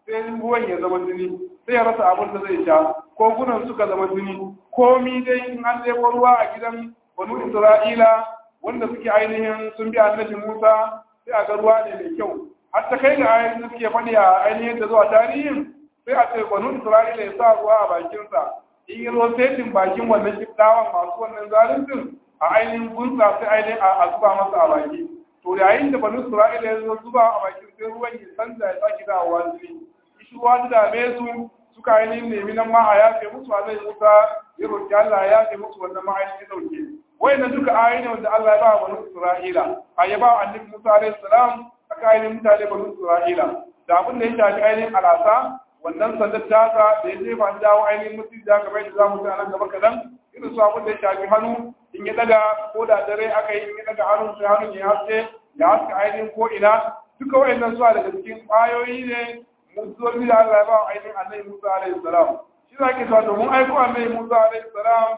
sai ruwan ya zama jini sai ya rasa abin da zai sha kogunan suka zama jini komi dai in an ɗebo ruwa a gidan banu isra'ila wanda suke ainihin sun bi annabi musa sai a ga ruwa ne mai kyau har ta kai ga ainihin da suke faɗi a ainihin da zuwa tarihin sai a ce banu isra'ila ya sa ruwa a bakinsa in yi zo setin bakin wannan kiftawan masu wannan zaluncin a ainihin gunsa sai ainihin a zuba masa a baki to yayin da banu isra'ila ya zo zuba a bakin sai ruwan ya canza ya sake dawowa jini shi ruwa da dame su suka ainihin nemi nan ma a yafe musu a zai musa ya roƙi Allah ya yafe musu wannan ma ainihin ɗauke wayannan duka ayoyi ne wanda Allah ya ba wa banu Isra'ila a ya ba wa annabi Musa alaihi salam aka ainihin mutane banu Isra'ila da abin da ya shafi ainihin alasa wannan sandar tasa da ya jefa an dawo ainihin mutum da kamar da za mu ta nan gaba kaɗan irin su abin da ya shafi hannu in ya daga ko da dare aka yi in ya daga hannun sai hannun ya haske ya haska ainihin ko ina duka wayannan zuwa daga cikin ƙwayoyi ne mutuwar da Allah ya ba ainihin annabi Musa alaihi salam shi za ke cewa domin aiko annabi Musa alaihi salam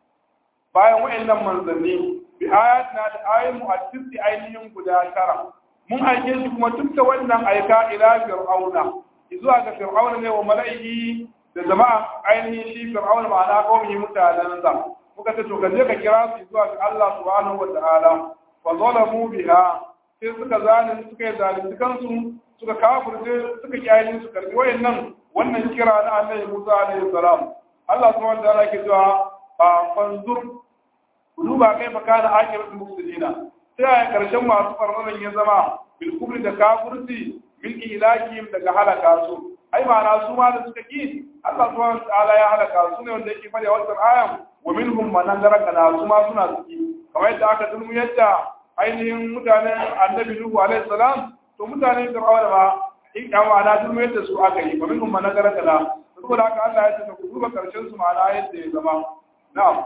bayan wayannan manzanni bi ayatina da ayoyin mu a cikin ainihin guda tara mun aike shi kuma duk da wannan aika ila fir'auna zuwa ga fir'auna ne wa mala'ihi da jama'a ainihin shi fir'auna ma'ana kawai mutanen sa muka ce to ka je ka kira su zuwa ga Allah subhanahu wa ta'ala fa zalamu biha sai suka zalunci suka yi zalunci kansu suka kafirce suka kiyaye su karbi wayannan wannan kira na Annabi Musa alaihi salam Allah subhanahu wa ta'ala ke cewa fa fanzur duba kai fa kana akiratu mufsidina sai a karshen masu farmanan ya zama bil kubri da kafirci min ilahim daga halaka su ai ma'ana su ma da suka ki Allah subhanahu wa ta'ala ya halaka su ne wanda yake fara wannan ayan wa minhum man andaraka na su ma suna ciki kamar yadda aka dulmu yadda ainihin mutanen annabi Nuhu alaihi salam to mutane fir'auna ba in ka ma'ana duk yadda su aka yi domin kuma na gara kala saboda haka Allah ya ce ku duba karshen su ma'ana yadda ya zama na'am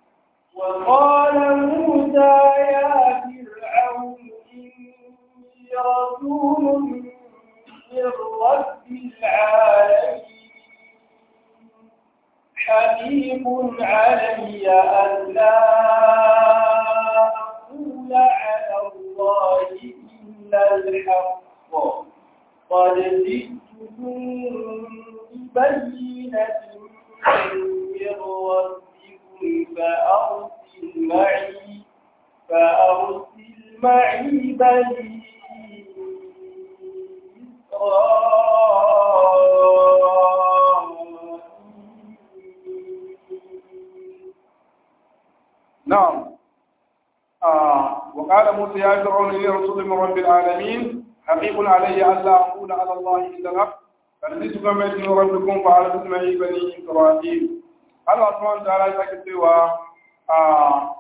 وقال موسى يا فرعون إني رسول من رب العالمين حبيب علي ألا أقول على الله إلا الحق قد جئتكم ببينة من ربكم فأرسل معي فأرسل معي بني إسرائيل نعم آه وقال موسى يا فرعون اني رسول من رب العالمين حقيق علي الا اقول على الله الا الحق فنزلت كما من ربكم فعلى معي بني اسرائيل الله سبحانه وتعالى يسكت سوى آه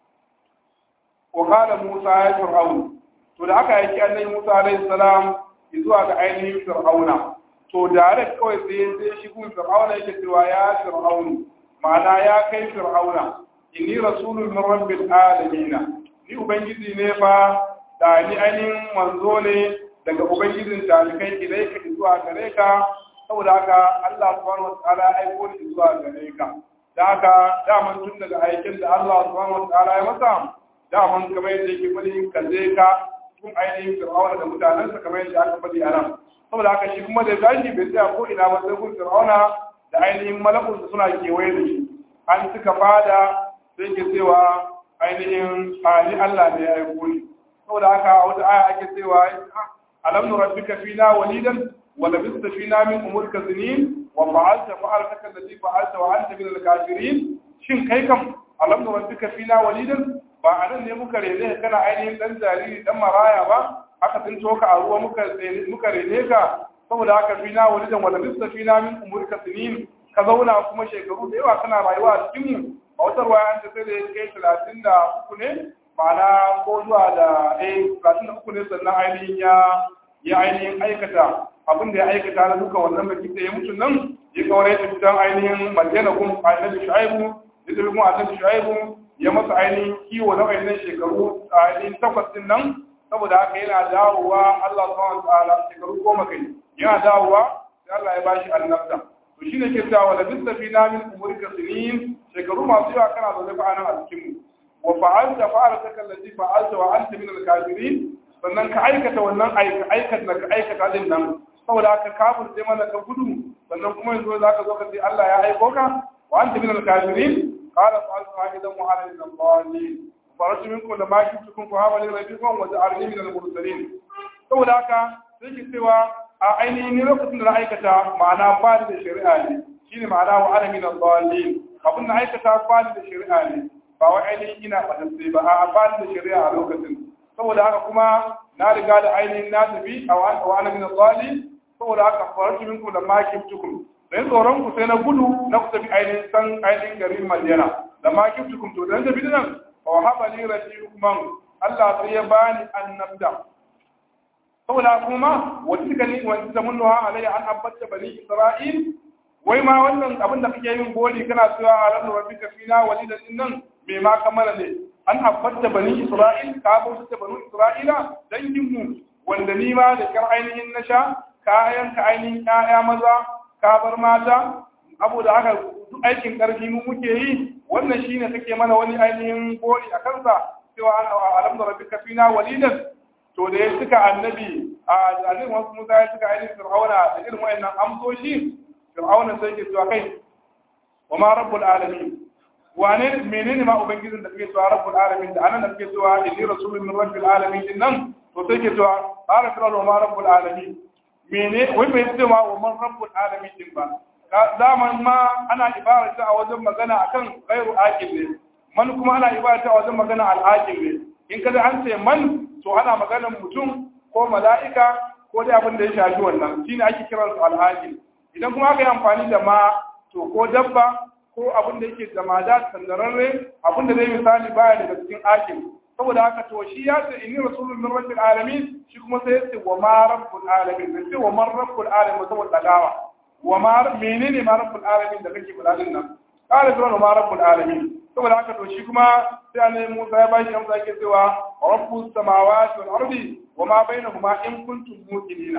وقال موسى يا فرعون to da aka aiki annabi Musa alaihi salam zuwa ga ainihin Fir'auna to direct kawai sai sai shi kuma Fir'auna yake cewa ya Fir'aunu ma'ana ya kai Fir'auna inni rasulun min rabbil alamin ni ubangiji ne fa da ni ainihin manzo ne daga ubangijin talikai ilai ka zuwa gare ka saboda haka Allah subhanahu wataala ya aiko ni zuwa gare ka da haka daman tun daga aikin da Allah subhanahu wataala ya masa daman kamar yadda yake fadi ka je ka tun ainihin fir'auna da mutanensa kamar yadda aka faɗi a nan saboda haka shi kuma da tashi bai tsaya ko ina ba sai kun fir'auna da ainihin malakun da suna kewaye da shi an suka fada sai ke cewa ainihin ali Allah ne ya aiko ni saboda haka a wata aya ake cewa alam nurabbika fina walidan wa labista fina min umurka sinin wa fa'alta fa'altaka allati fa'alta wa anta min al-kafirin shin kai kam alam nurabbika fina walidan ba a nan ne muka rene kana ainihin dan jariri dan maraya ba aka tsinto ka a ruwa muka muka rene ka saboda haka fina walidan wa labista fina min umurka sinin ka zauna kuma shekaru da yawa kana rayuwa a cikin mu a wata ruwaya an ta sai da ya kai talatin da uku ne ma'ana ko zuwa da eh talatin da uku ne sannan ainihin ya ya ainihin aikata abin da ya aikata na duka wannan baki da ya mutu nan ya kawar ya tafi ainihin madina kun annabi shu'aibu ya tafi kuma annabi shu'aibu ya masa ainihin kiwo na wayannan shekaru a ainihin takwas din nan saboda haka yana dawowa Allah subhanahu wa ta'ala shekaru goma kai yana dawowa sai Allah ya bashi annabta to shi ne ke cewa da bisa fi na min umurka sinin shekaru masu yawa kana zaune fa anan a cikin mu wa fa'alta fa'alta kallati fa'alta wa anta min al-kafirin sannan ka aikata wannan aika aikata da ka aikata din nan saboda haka kafir sai mana ka gudu sannan kuma yanzu za ka zo ka ce Allah ya aiko ka wa anta min al-kafirin qala fa'altu aidan wa ana min al-dhalin faratu minkum lama kuntum fa hawali rabbikum wa ja'alni min al-mursalin saboda haka sai ki cewa a ainihin ni lokacin da na aikata ma'ana ba da shari'a ne shine ma'ana wa ana min al-dhalin abin da aikata ba da shari'a ne ba wai ainihin ina batacce ba a ba da shari'a a lokacin saboda haka kuma na riga da ainihin na tafi a wa ana min al-dhalin saboda haka faratu minkum lama kuntum dan tsoron ku sai na gudu na ku tafi ainihin san ainihin garin Madina da ma kuntum to dan tafi nan wa haba li rasulukman Allah sai ya bani annabda saboda kuma wata suka ni wata ta munnuha alayya an abbata bani isra'il wai ma wannan abin da kake yin goli kana cewa a ranar rabbika fina walidan din nan me ma kamala ne an abbata bani isra'il ka bauta ta bani isra'ila dangin mu wanda ni ma da kar ainihin na sha kayan ka ainihin ƴaƴa maza ka bar mata abu da haka duk aikin ƙarfi mu muke yi wannan shine kake mana wani ainihin goli a kansa cewa alam da rabbika fina walidan to da ya cika annabi a annabi wasu musa ya cika ainihin fir'auna da irin wayannan amsoshi fir'auna sai ke cewa kai wa ma rabbul alamin wane menene ma ubangijin da kake cewa rabbul alamin da anan da kake cewa inni rasulun min rabbil alamin din nan to sai ke cewa qala fir'auna wa ma rabbul alamin mene wai bai ce ma wa man rabbul alamin din ba zaman ma ana ibara ta a wajen magana akan ghairu aqil ne man kuma ana ibara ta a wajen magana al aqil ne in kada an ce man to ana maganar mutum ko mala'ika ko dai abin da ya shafi wannan shine ake kiran su alhajin idan kuma aka yi amfani da ma to ko dabba ko abin da yake zamada sandararre abin da zai misali baya daga cikin akil saboda haka to shi ya ce inni rasulun min rabbil alamin shi kuma sai ya ce wa ma rabbul alamin sai ce wa man rabbul alamin saboda dagawa wa ma menene ma rabbul alamin da kake faɗa din nan qala fir'aun ma rabbul alamin saboda haka to shi kuma sai annabi Musa ya bashi amsa yake cewa rabbus samawati wal ardi wa ma bainahuma in kuntum muqinina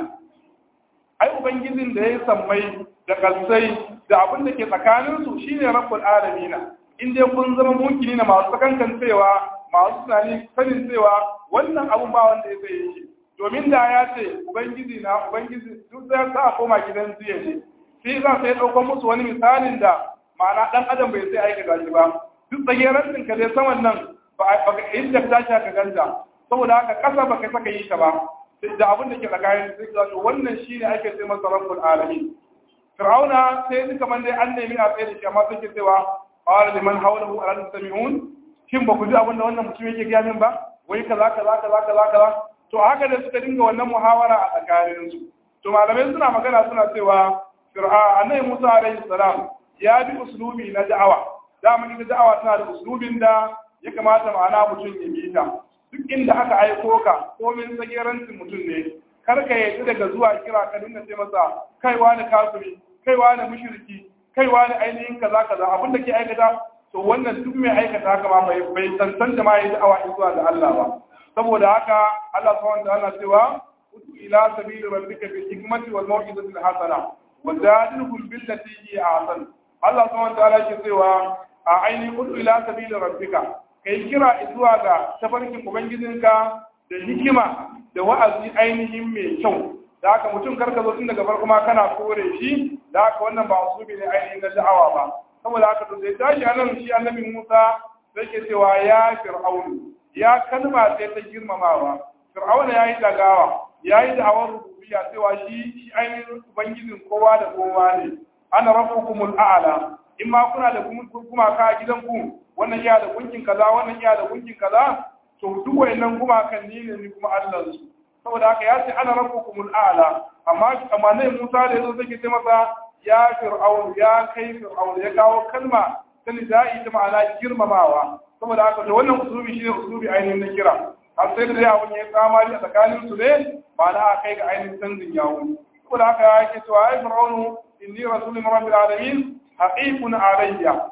ai ubangijin da ya sammai da kalsai da abin da ke tsakanin su shine rabbul alamin in dai kun zama muqinina masu sakankan cewa masu tunani sanin cewa wannan abun ba wanda ya sai shi domin da ya ce ubangiji na ubangiji duk sai sa koma gidan jiya ne sai za sai ɗaukar musu wani misalin da ma'ana ɗan adam bai sai aikata shi ba duk tsagerancin ka dai saman nan ba ka inda ta shi ka ganta saboda haka kasa ba ka saka yi ta ba da abin da ke tsakanin sai ka to wannan shine ake sai masa rabbul alamin fir'auna sai duka man dai an nemi a tsaye da shi amma sai ke cewa qala liman hawlahu ala tastami'un shin ba ku ji abin da wannan mutum yake gaya min ba wai kaza kaza kaza kaza kaza to haka da suka dinga wannan muhawara a tsakanin su to malamai suna magana suna cewa fir'a annabi Musa alaihi salam ya bi uslubi na da'awa dama ita da'awa tana da uslubin da ya kamata ma'ana mutum ya bi ta duk inda aka aiko ka komin tsagerancin mutum ne kar ka yi daga zuwa kira ka dinga ce masa kaiwa da kafiri kaiwa da mushriki kaiwa da ainihin kaza kaza abin da ke aikata to wannan duk mai aikata haka ma bai bai tantance ma yi da'awa zuwa ga Allah ba saboda haka Allah subhanahu wa ta'ala cewa udu ila sabili rabbika bil hikmati wal mau'izati al hasana wa jadilhum billati hi ahsan Allah subhanahu wa ta'ala ke cewa a ainihin udu ila sabili rabbika kai kira zuwa ga tafarkin ubangijinka da hikima da wa'azi ainihin mai kyau da haka mutum karka zo tun daga farko ma kana kore shi da haka wannan ba usubi ne ainihin na da'awa ba saboda haka to sai tashi anan shi annabi Musa sai ke cewa ya fir'aunu ya kalma sai ta girmamawa fir'auna yayi dagawa yayi da'awar rububiyya cewa shi shi ainihin ubangijin kowa da kowa ne ana rabbukumul a'la in ma kuna da kuma ka gidan ku wannan iya da gunkin kaza wannan iya da gunkin kaza to duk wayannan gumakan ni ne ni kuma Allah su saboda haka ya ce ana rabbukumul a'la amma amma ne Musa da yazo take ce masa ya fir'aun ya kai fir'aun ya kawo kalma ta nida'i ta ma'ana girmamawa saboda haka da wannan usulubi shine usulubi ainihin na kira har sai da abun ya tsamari a tsakanin su ne ma'ana a kai ga ainihin canjin yawo saboda haka yake cewa ai fir'aunu inni rasulun min rabbil alamin haqiqun alayya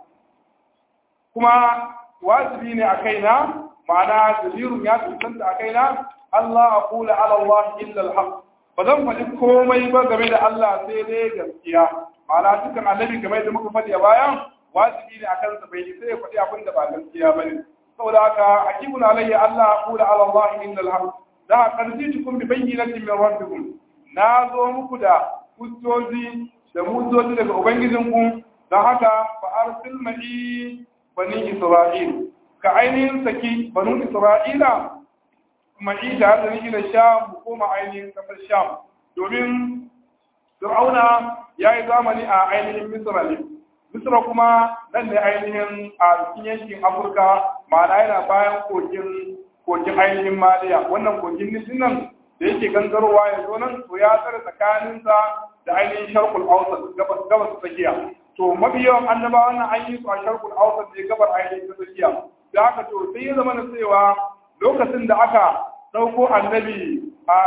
kuma wajibi ne a kaina ma'ana dalilun ya tantance a kaina Allah aqula ala Allah illa al-haq ba zan faɗi komai ba game da Allah sai dai gaskiya ma'ana dukkan annabi game da muka faɗi a bayan wajibi ne akan sa bai sai ya faɗi abin da ba gaskiya bane saboda haka hakikun alayya Allah aqula ala Allah illa al-haq da qarjitukum bi bayyinatin min rabbikum na zo muku da hujjoji da mujoji daga ubangijinku don haka fa arsil ma'i bani isra'il ka ainihin saki banu isra'ila ma'i da har da ila sham mu koma ainihin kasar sham domin fir'auna ya yi zamani a ainihin misra ne misra kuma nan ne ainihin a cikin yankin afirka ma'ana yana bayan kogin kogin ainihin maliya wannan kogin nisin nan da yake gangarowa ya zo nan to ya tsare tsakaninsa da ainihin sharkul ausat gabas gabas tsakiya to mafi yawan annabawan nan an yi su a sharkul ausat ne gabar ainihin ta tsakiya da haka to sai ya zama na cewa lokacin da aka ɗauko annabi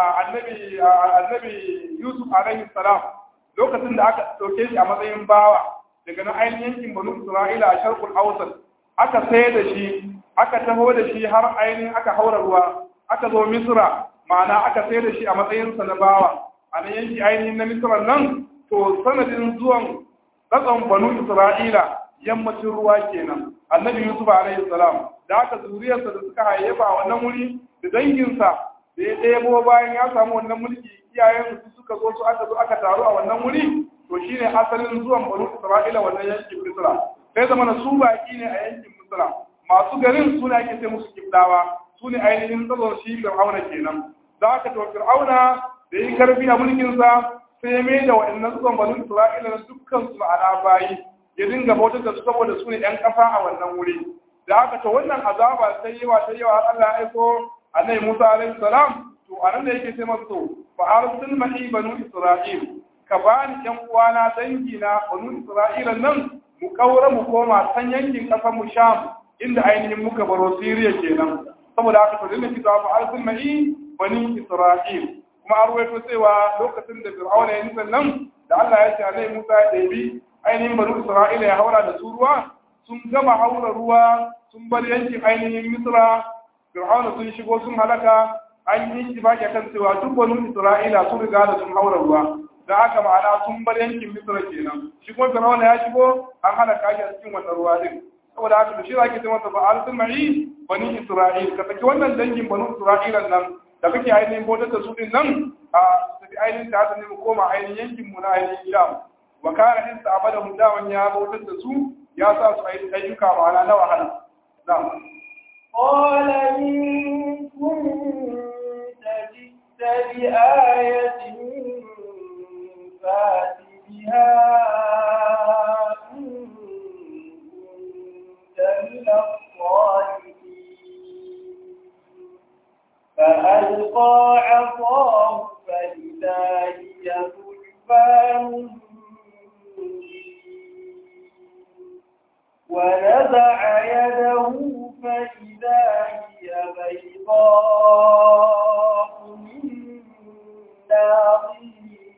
annabi annabi yusuf alaihi salam lokacin da aka ɗauke shi a matsayin bawa daga na ainihin yankin banu isra'ila a sharkul ausat aka sai da shi aka taho da shi har ainihin aka haura ruwa aka zo misra ma'ana aka sai da shi a matsayinsa na bawa a nan yanki ainihin na misra nan to sanadin zuwan tsatson banu isra'ila yammacin ruwa kenan annabi yusuf alaihi salam da aka zuriyarsa da suka hayyafa a wannan wuri da danginsa da ya ɗebo bayan ya samu wannan mulki iyayen su suka zo su aka zo aka taru a wannan wuri to shine asalin zuwan banu isra'ila wannan yankin misra sai zama na su baki ne a yankin misra masu garin suna ake sai musu kibdawa su ne ainihin tsazon shi fir'auna kenan da aka to fir'auna da yi karfi a mulkinsa sai ya mai da waɗannan tsazon banu isra'ila na dukkan su ma'ana bayi ya dinga bautar da su saboda su ne 'yan ƙasa a wannan wuri da aka to wannan azaba sai yawa sai yawa Allah ya aiko annabi Musa alaihi salam to anan da yake ce masa fa arsil ma'i banu isra'il ka bani ƴan uwana dangi na banu isra'ila nan mu kaura mu koma san yankin ƙasar mu sham inda ainihin muka baro Siriya kenan saboda haka to dinga kita fa arsil ma'i bani isra'il kuma an rawaito cewa lokacin da Fir'auna ya nisa nan da Allah ya ce annabi Musa ya ɗebi ainihin banu Isra'ila ya haura da su ruwa sun gama haura ruwa sun bar yankin ainihin Misra Fir'auna sun shigo sun halaka an yi ittifaqi kan cewa duk banu Isra'ila sun riga da sun haura ruwa da haka ma'ana sun bar yankin Misra kenan shi kuma Fir'auna ya shigo an halaka shi a cikin wannan ruwa din saboda haka da shi zaki ce masa ba al ma'i bani Isra'il ka saki wannan dangin banu Isra'ila nan da kake ainihin bautar da su din nan a tafi ainihin ta ne mu koma ainihin yankin mu na ainihin Sham wa kana in abada mu dawan ya bautar da su ya sa su ayyuka ma'ana na wahala na'am قال إن كنت جئت بآية فات بها إن كنت من الصالحين فألقى عصاه فإذا هي ثعبان ونزع يده فإذا هي بيضاء للناظرين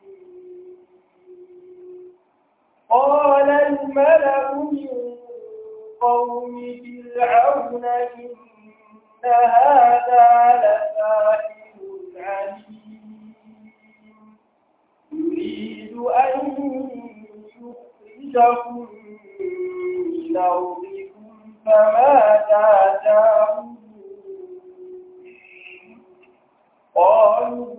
قال الملأ من قوم فرعون إن هذا لساحر عليم يريد أن يخرجكم من أرضكم فماذا تعملون قالوا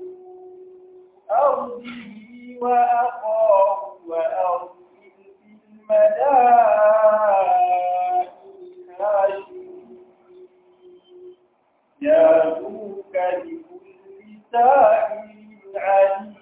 أرضي وأخاه وأرسل في المدائن هاشمين ياتوك بكل ساحر عليم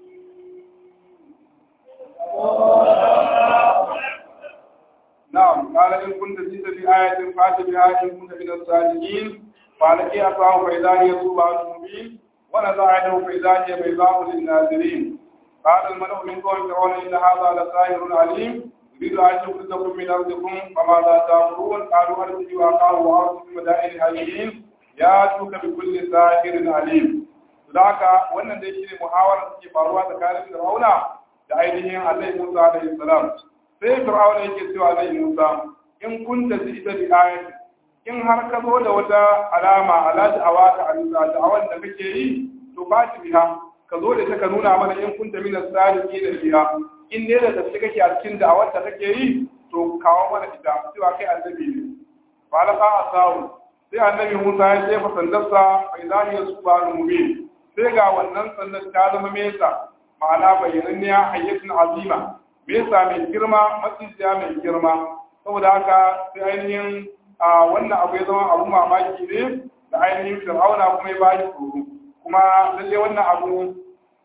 نعم قال إن كنت جئت بآية فأت بها إن كنت من الصادقين فألقي عصاه فإذا هي ثوبان مبين ونزع يده فإذا هي بيضاء للناظرين قال الملأ من قوم فرعون إن هذا لساحر عليم يريد أن يخرجكم من أرضكم فماذا تأمرون قالوا أرسل وأخاه وأرسل في مدائن هاجرين يأتوك بكل ساحر عليم ذاك wannan dai shine muhawarar da ke faruwa tsakanin Fir'auna da ainihin Annabi Musa alaihi salam sai fir'auna yake cewa zai musa in kunta ita bi ayati in har ka zo da wata alama ala da'awa ka alisa da'awan da kake yi to ba ta biha ka zo da ta ka nuna mana in kunta min as-sadiqi da biha in dai da tafi kake a cikin da'awar da kake yi to kawo mana ita cewa kai annabi ne fa la fa asawu sai annabi Musa ya jefa sandarsa fa idani yasbanu mubin sai ga wannan sandan ta zama mesa ma'ana bayyananniya hayyatun azima mesa mai girma matsiya mai girma saboda haka sai ainihin a wannan abu ya zama abu mamaki ne da ainihin fir'auna kuma ya bashi tsoro kuma lalle wannan abu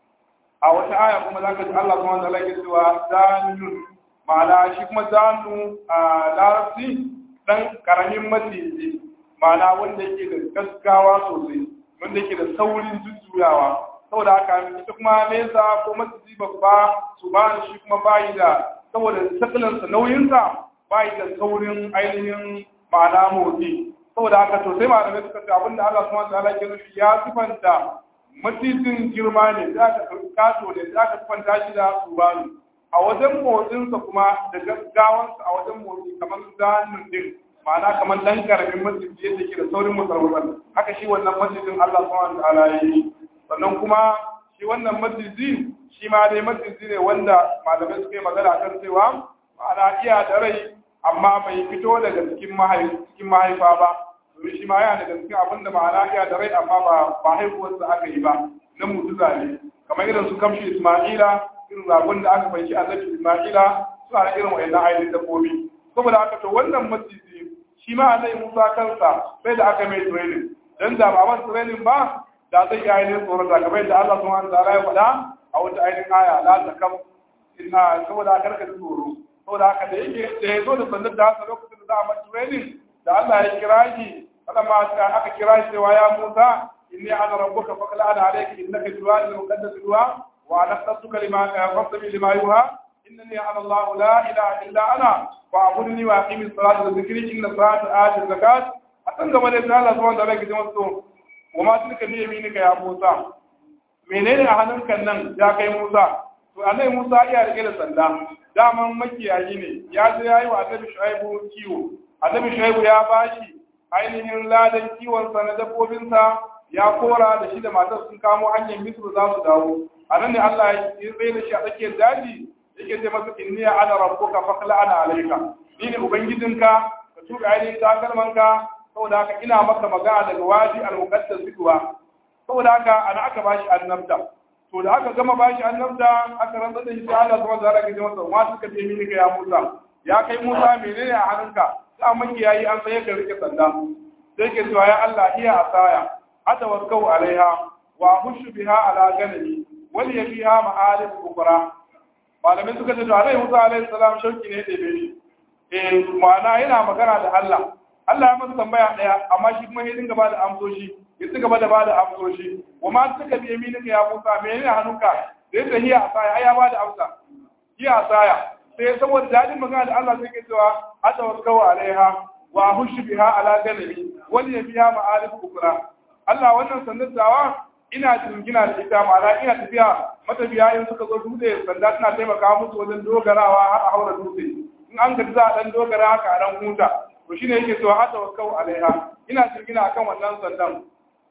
a wata aya kuma zaka ji Allah subhanahu wa ta'ala ya cewa zanun ma'ana shi kuma zanu a larabci dan karamin maciji ma'ana wanda yake da gaskawa sosai wanda yake da saurin jujjuyawa saboda haka ita kuma nesa ko maciji babba su ba shi kuma bayi da saboda sakalansa nauyinsa bayi da saurin ainihin ma'ana motsi saboda haka to sai malamai suka ce abinda Allah subhanahu wa ta'ala ke nufi ya sifanta macijin girma ne za ka kato ne za ka sifanta shi da subanu a wajen motsinsa kuma da gaggawansa a wajen motsi kamar zanin din ma'ana kamar dan karamin masjid yadda ke da saurin musarwar haka shi wannan masjidin Allah subhanahu wa ta'ala ya yi sannan kuma shi wannan masjidi shi ma dai masjidi ne wanda malamai suka yi magana kan cewa ma'ana iya da rai amma bai fito daga cikin mahaifa ba domin shi ma yana daga cikin abin da ma'ana iya da rai amma ba ba haihuwarsa aka yi ba na mutuza ne kamar irin su kamshi Isma'ila irin zagon da aka fanki annabi Isma'ila suna da irin wayannan ainihin dabbobi saboda haka to wannan masjidi shi ma annabi Musa kansa sai da aka mai training dan da ba man training ba da zai yi ainihin tsoron da kamar da Allah subhanahu wa ta'ala ya faɗa a wata ainihin aya la takam inna saboda haka karka tsoro saboda haka da yake da ya zo da sandar da haka lokacin da za a mata training da Allah ya kira shi kada ma aka kira shi cewa ya Musa inni ana rabbuka faqla ana alayka innaka tuwal muqaddas duwa wa ana khassuka lima fasbi lima yuha innani ana Allah la ilaha illa ana fa'budni wa aqimi salata wa dhikri inna salata ati zakat a kan gaba da Allah subhanahu wa ta'ala ke cewa wa ma tilka bi yaminika ya Musa menene a hannunka nan ya kai Musa to annabi Musa iya rike da sanda daman makiyayi ne ya je yayi wa annabi Shu'aibu kiwo annabi Shu'aibu ya bashi ainihin ladan kiwon sa na dabbobin sa ya kora da shi da matar sun kamo hanyar Misr za su dawo anan ne Allah ya tsaye da shi a tsakiyar daji yake ce masa inni ana rabbuka faqla ana alayka ni ne ubangijinka ka tuka ainihin takalmanka saboda haka ina maka magana daga waji al-muqaddas duwa saboda haka ana aka bashi annabta to da aka gama bashi annabta aka rantsar da shi sai Allah subhanahu wa ta'ala ya ce masa wa suka ce mini ka ya Musa ya kai Musa menene a hannunka sai maki yayi an sai ka rike sanda sai ke cewa ya Allah iya asaya atawakkau alaiha wa hushu biha ala ganami wal yafiha ma'arif ukra malamai suka ce to alai Musa alaihi salam shauki ne da bai eh ma'ana yana magana da Allah Allah ya masa tambaya daya amma shi kuma ya dinga ba da amsoshi ya ci gaba da ba da amsoshi wa ma suka bi yaminika ya Musa menene hannunka da yadda hiya asaya ai ya ba da amsa hiya asaya sai saboda dadin magana da Allah sai ke cewa atawakkau alaiha wa hushu biha ala ganami wal yabiha ma'arif ukra Allah wannan sandattawa ina jingina da ita ma'ana ina tafiya matafiya in suka zo dutse sanda tana taimaka musu wajen dogarawa har a haura dutse in an gaji za a dan dogara haka a dan huta to shine yake cewa atawakkau alaiha ina jingina akan wannan sandan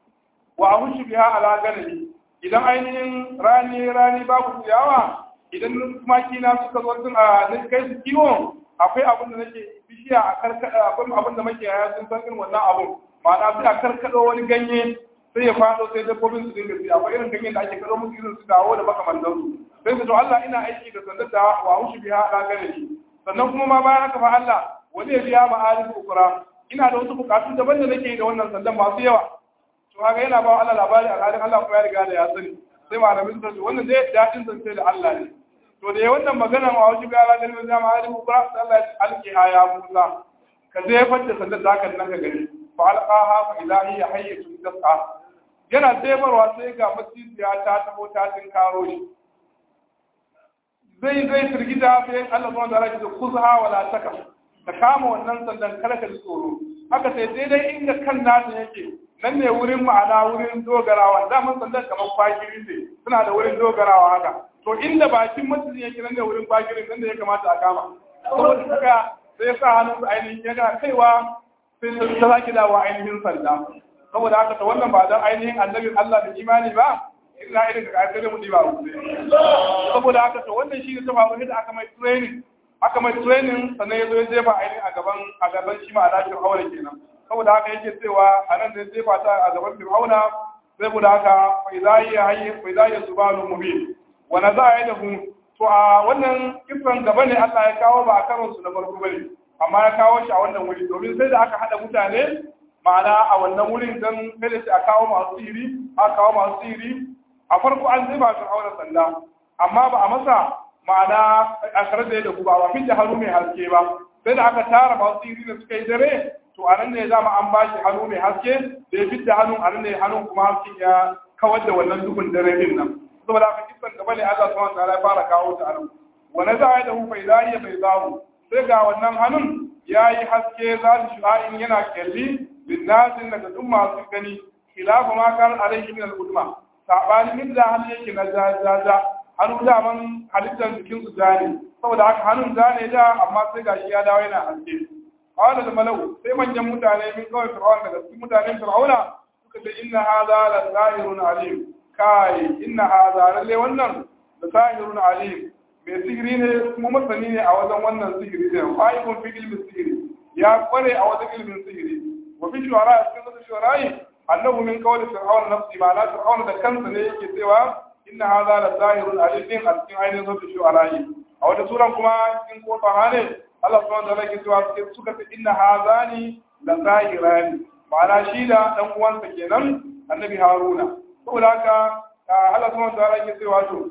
wa ahushu biha ala ganami idan ainihin rani rani babu ciyawa idan tumaki na suka zo sun a kai su kiwo akwai abin da nake bishiya a karkada akwai abin da muke yaya sun san irin wannan abun ma'ana sai a karkado wani ganye sai ya fado sai dabbobin su dinga sai akwai irin ganyen da ake kado musu irin su dawo da makamantan su sai su to Allah ina aiki da sandar da wa ahushu biha ala ganami sannan kuma ma bayan haka fa Allah wani ya biya ma'arif ukura ina da wasu bukatu daban da nake da wannan sandan masu yawa to kaga yana ba Allah labari alhalin Allah kuma ya riga da ya sani sai malamin sun ce wannan dai dadin zance da Allah ne to da wannan magana ma wajen ga Allah ganin da ma'arif ukura sai Allah ya alki haya Musa ka zai fadda sandan da haka nan ka gani fa alqaha fa ilahi ya hayyatu tas'a yana zebarwa sai ga masjidiya ta taho ta tinkaro shi zai zai firgita sai Allah subhanahu wa ta'ala ya ce kuzha wala takaf ka kama wannan sandan kada ka ji tsoro haka sai daidai inda kan nasa yake nan ne wurin ma'ana wurin dogarawa daman sandan kamar kwagiri ne suna da wurin dogarawa haka to inda bakin masjidin yake nan ne wurin kwagirin nan da ya kamata a kama saboda suka sai sa hannun su ainihin ya ga kaiwa sai ta sake dawa ainihin sanda saboda haka to wannan ba dan ainihin annabin Allah da imani ba ina irin da kai da mu ba saboda haka to wannan shi ne ta faru da aka mai training aka mai training sannan ya zo ya jefa ainihin a gaban a gaban shi ma a lafiyar haura kenan saboda haka yake cewa a nan da ya jefa ta a gaban fir'auna sai guda haka fa idza hiya hayy fa idza hiya subalun mubin wa naza'a yadahu to a wannan kisan gaba ne Allah ya kawo ba a karon su na farko bane amma ya kawo shi a wannan wuri domin sai da aka hada mutane ma'ana a wannan wurin dan kada sai a kawo masu sihiri a kawo masu sihiri a farko an zai ba fir'auna sanda amma ba a masa ma'ana a kare da da ba ba da hannu mai haske ba sai da aka tara masu sihiri da suka yi dare to a nan ne za mu an ba shi hannu mai haske da ya fidda hannu a nan ne hannun kuma hasken ya kawar da wannan duhun dare din nan saboda haka kisan gaba ne Allah subhanahu wa ta'ala ya fara kawo ta anan wa naza'a da hu bai zai bai zahu sai ga wannan hannun yayi haske za shi shu'a'in yana kyalli linnasin daga duk masu gani khilafu ma kan alaihi min al-udma sabani min da hannu yake na jajaja hannu da man halittar jikin su zane saboda haka hannun zane da amma sai gashi ya dawo yana haske qala da malau sai manyan mutane min kawai fir'auna daga cikin mutanen fir'auna suka ce inna hadha la zahirun alim kai inna hadha lalle wannan da zahirun alim mai sihiri ne kuma masani ne a wajen wannan sihiri ne fa'ibun fi ilmin sihiri ya kware a wajen ilmin sihiri wa fi shuhara cikin wasu shuhara annahu min qawli fir'aun nafsi ma la fir'aun da kansa ne yake cewa inna hadha la zahirun alim a cikin ainihin wasu shuhara a wata suran kuma cikin kofa hane Allah subhanahu wa ta'ala yake cewa suka ce inna hadhani la zahirani ma'ana shi da dan uwansa kenan annabi haruna saboda haka Allah subhanahu wa ta'ala yake cewa to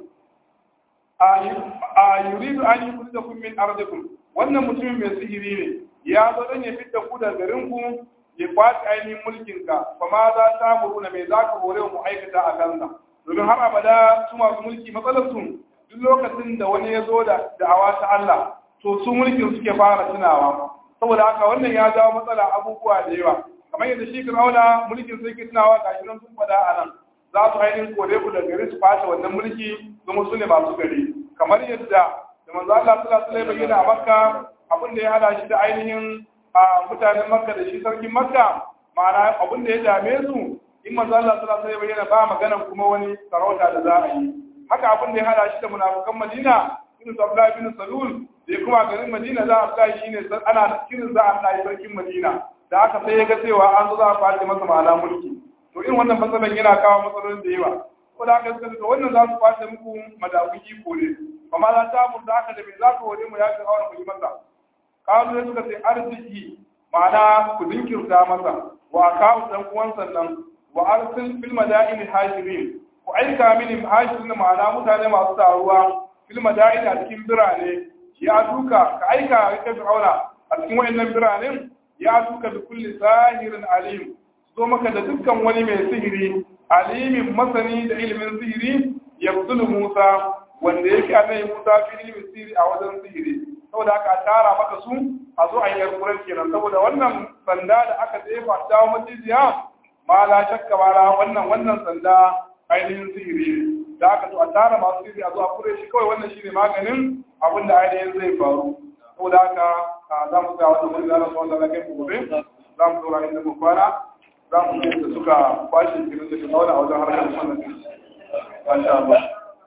a yuridu an yukhrijakum min ardikum wannan mutumin mai sihiri ne ya zo dan ya fitta ku da garin ku ya kwaci ainihin mulkin ka fa ma za ta muruna mai za ka hore mu aikata a kansa domin har abada su masu mulki matsalar su duk lokacin da wani ya zo da da'awa ta Allah to su mulkin suke fara tunawa saboda haka wannan ya jawo matsala abubuwa da yawa kamar yadda shi Fir'auna mulkin sai ke tunawa ga nan sun faɗa a nan za su ainihin kore ku da gari su fata wannan mulki kuma su ne masu gari kamar yadda da manzo Allah sallallahu alaihi wasallam yana a Makka abin da ya hada shi da ainihin a mutanen Makka da shi sarkin Makka ma'ana abin da ya dame su in manzo Allah sallallahu alaihi wasallam ba maganan kuma wani sarauta da za a yi haka abin da ya hada shi da munafikan Madina irin su Abdullahi bin Salul da ya kuma garin Madina za a sa shi ne ana kirin za a sa sarkin Madina da aka sai ya ga cewa an zo za a fadi masa ma'ana mulki to irin wannan matsalan yana kawo matsalolin da yawa ko da aka suka to wannan za su kwace muku madawun iko ne amma za ta mu da aka da me za ka hore mu ya fi hawa mu yi masa kawo ne suka ce arziki ma'ana ku dinkirta masa wa kawo dan uwan sannan wa arsil fil madaini hajirin ku aika mini hajirin ma'ana mutane masu taruwa fil madaini a cikin birane ya duka ka aika ka fir'auna a cikin wayannan biranen ya duka bi kulli zahirin alim zo maka da dukkan wani mai sihiri alimin masani da ilimin sihiri ya Musa wanda yake annabi Musa fi ilimin sihiri a wajen sihiri saboda aka tara maka su a zo a yi yarkuran kenan saboda wannan sanda da aka jefa dawo maciziya ma la shakka ba la wannan wannan sanda ainihin sihiri da aka to a tara masu sihiri a zo a kure shi kawai wannan shine maganin abin da ainihin zai faru saboda haka za mu ga wannan wani zanen wanda na kai gobe za mu dora inda mu kwana za mu yi da suka kwashe kirin da shiga wani a wajen harkar wannan din. Masha Allah.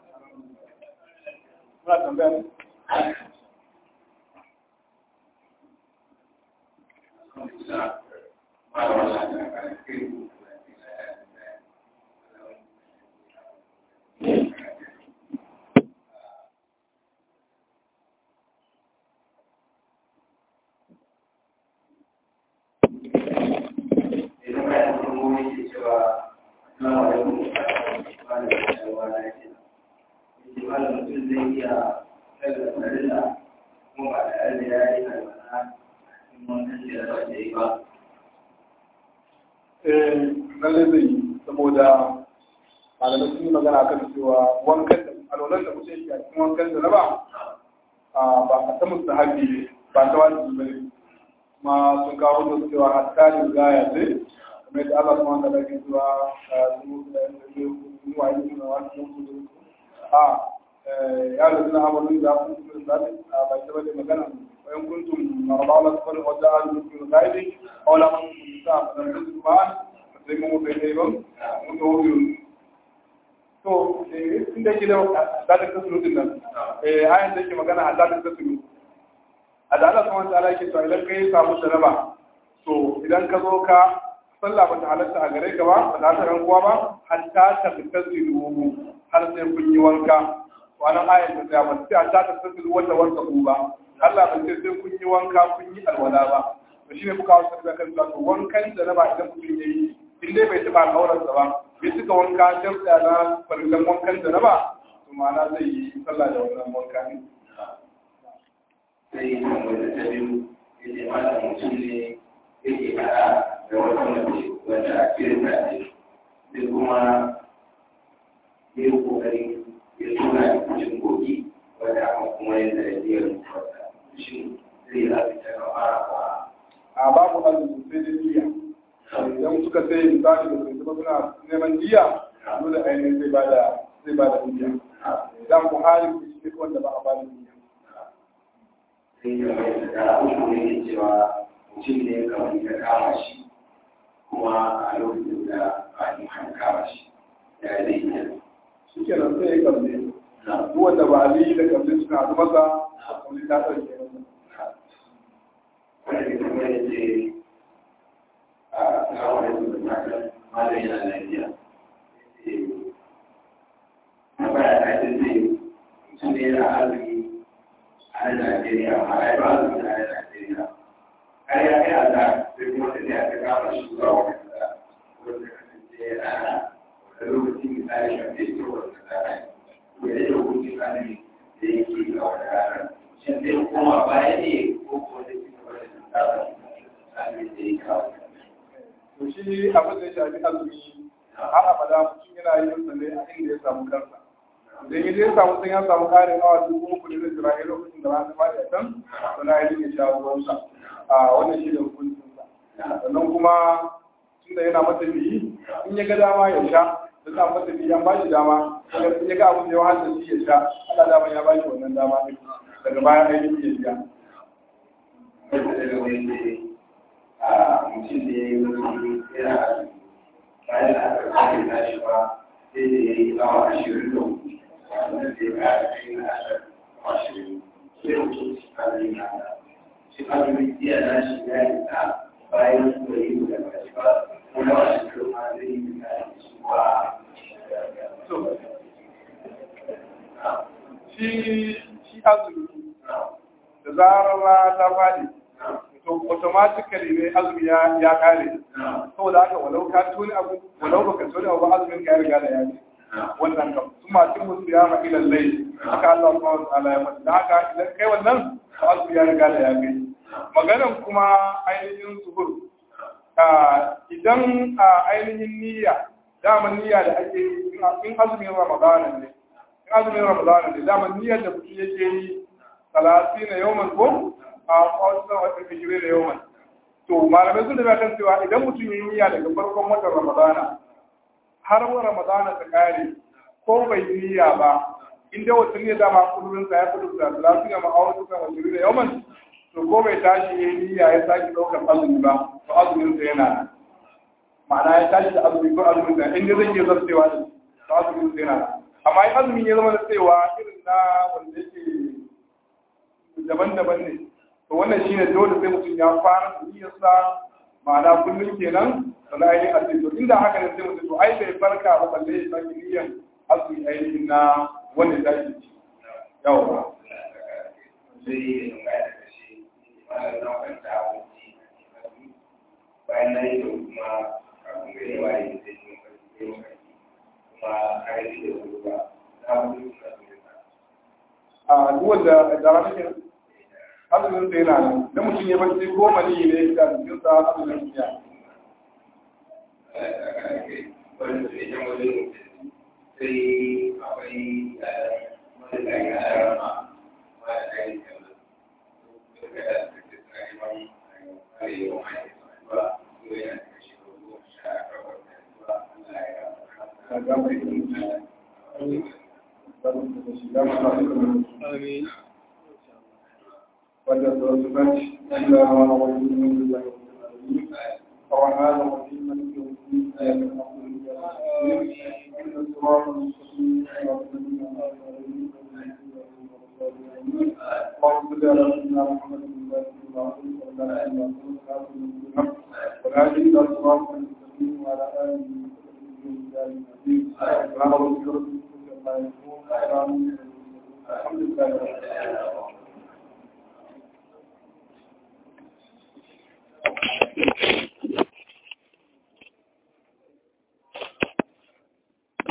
Muna tambaya ne? lalle zai yi saboda malamai sun yi magana kan cewa wankan da alwalar da mutum yake a cikin wankan da na ba ba a ta musu haƙi ba ta wani ba ne kuma sun kawo da cewa hatta ne gaya ce kamar yadda Allah kuma da ke cewa sun da yin wa yi suna wani sun su a ya da suna amurin da sun su da zaɓi a ba ta bane magana wayan kuntum marabala su wani wata alùpùpù gaibi a wala mun sa a ɗan su ba sai mun bai dai ba mun ga wuri to in da ke da dalilin kasulu din nan eh ayan da ke magana a dalilin kasulu a da Allah subhanahu wataala yake to idan kai samu jaraba to idan ka zo ka sallah ba ta halatta a gare ka ba ba ta halatta kuwa ba hatta ta tasiru har sai kun yi wanka wannan ayat ta tsaya ba sai hatta ta tasiru wanda wanda ku ba Allah ba sai sai kun yi wanka kun yi alwala ba to shine kuka wasu da kan to wankan da na ba idan mutum yayi in dai bai taba kauransa ba bai suka wanka jamsa na farillan wankan da na ba to ma'ana zai yi sallah da wannan wanka ne sai wanda ta biyu ya ce mata mutum ne yake faɗa da wata mace wanda a cikin ta ne sai kuma ya yi ƙoƙari ya tura da kucin kogi wanda aka kuma yin da ya rubuta shi zai yi lafi ta gaba a babu azumi sai dai niyya idan suka sai misali da sai kuma suna neman niyya dole ainihin zai bada zai bada niyya idan ku hali ku shi wanda ba a bada niyya sai ya mai da uku ne ke cewa mutum ne kamar ya kama shi kuma a lokacin da a yi kama shi ya zai yi shi kenan sai ya kalle duk wanda ba a yi da kalle suna da masa a kalle ta ɗauke masa wanda ke kuma ya ce a kawo da su da malam yana lafiya na baya ta ce zai mutum ne yana arziki a nan Najeriya amma ai ba arziki a nan Najeriya har ya kai a da sai kuma ta ne a ta kama shi zuwa wani kasa wanda kasance ana wani lokaci misali kan zai ce wani kasa ne ya yi hukunci tsanin da yake ga wani ranar shin zai koma baya ne ko kuma zai ci gaba da tsarin tsarin da ya kawo to shi abin da ya shafi azumi har abada mutum yana yin sa ne a inda ya samu kansa idan ya je ya samu sun ya samu ƙarin awa dubu uku ne zai jira lokacin da rana fadi a can to na yi ya sha ruwansa a wannan shi da hukuncinsa sannan kuma tunda yana mata biyi in ya ga dama ya sha da za mata biyi an ba shi dama in ya ga abin da ya wahala shi ya sha Allah dama ya ba shi wannan dama ɗin daga baya ainihin ya biya wanda daga wani ne a mutum da ya yi wani yana azumi bayan da aka kare tashi ba sai da ya yi awa ashirin da hudu wanda zai kara kai na ashirin sai mutum shi azumi na shi azumi iya na shi ya yi ta bayan da yi da ba shi ba kuma ba shi kuma zai yi da shi ba shi shi azumi da zarar rana ta faɗi to automatically ne azumi ya ya kare saboda haka walau ka tuni abu walau baka tuni abu azumin ka ya riga da ya ce wannan kam sun ma cin musu ya maƙi lallai haka Allah subhanahu wa ta'ala ya mata da haka idan kai wannan to azumi ya riga da ya kai maganan kuma ainihin suhur idan a ainihin niyya daman niyya da ake yi in azumin ramadana ne in azumin ramadana ne daman niyyar da mutum yake yi talati na yawman ko a wasu wata fijire da yawman to malamai sun da kan cewa idan mutum ya yi niyya daga farkon watan ramadana har wa ramadana ta kare ko bai yi niyya ba inda wata niyya dama kullum sa ya kudu da talati na ma'awar suka wajen da yawman to ko bai tashi ya yi niyya ya sake ɗaukar azumi ba to azumin sa yana nan ma'ana ya tashi da azumi ko azumin sa inda zai iya zartewa da to azumin sa yana nan amma in azumin ya zama da cewa irin na wanda yake daban-daban ne to wannan shine dole sai mutum ya fara niyyarsa ma'ana kullum kenan sannan ainihin azumi to inda haka ne sai mutum to ai bai farka ba balle ya sake niyyar azumi ainihin na wanda ya tashi ci yawa bayan na yi da kuma kafin gari wa yi da shi kuma a yi da ruwa na wuri a duk wanda da rana ke azumin sa yana nan da mutum ya barci ko mani ne da jikin sa azumin sa wani su idan wani sai akwai wani da ya rama wani da ya kama daga da su ke tsari wani a yau mai ba su yana da shi ko goma sha takwas da zuwa Allah ya Amin. wanda da wasu banci Allah wa wa wani ne da الرحمن الرحيم مالك يوم الدين إياك نعبد وإياك نستعين اهدنا الصراط المستقيم صراط الذين أنعمت عليهم اللهم صل على سيدنا محمد وعلى آله وصحبه وسلم والهادي إلى صراط المستقيم سبحان ربك رب العزة عما يصفون وسلام على المرسلين الحمد لله رب العالمين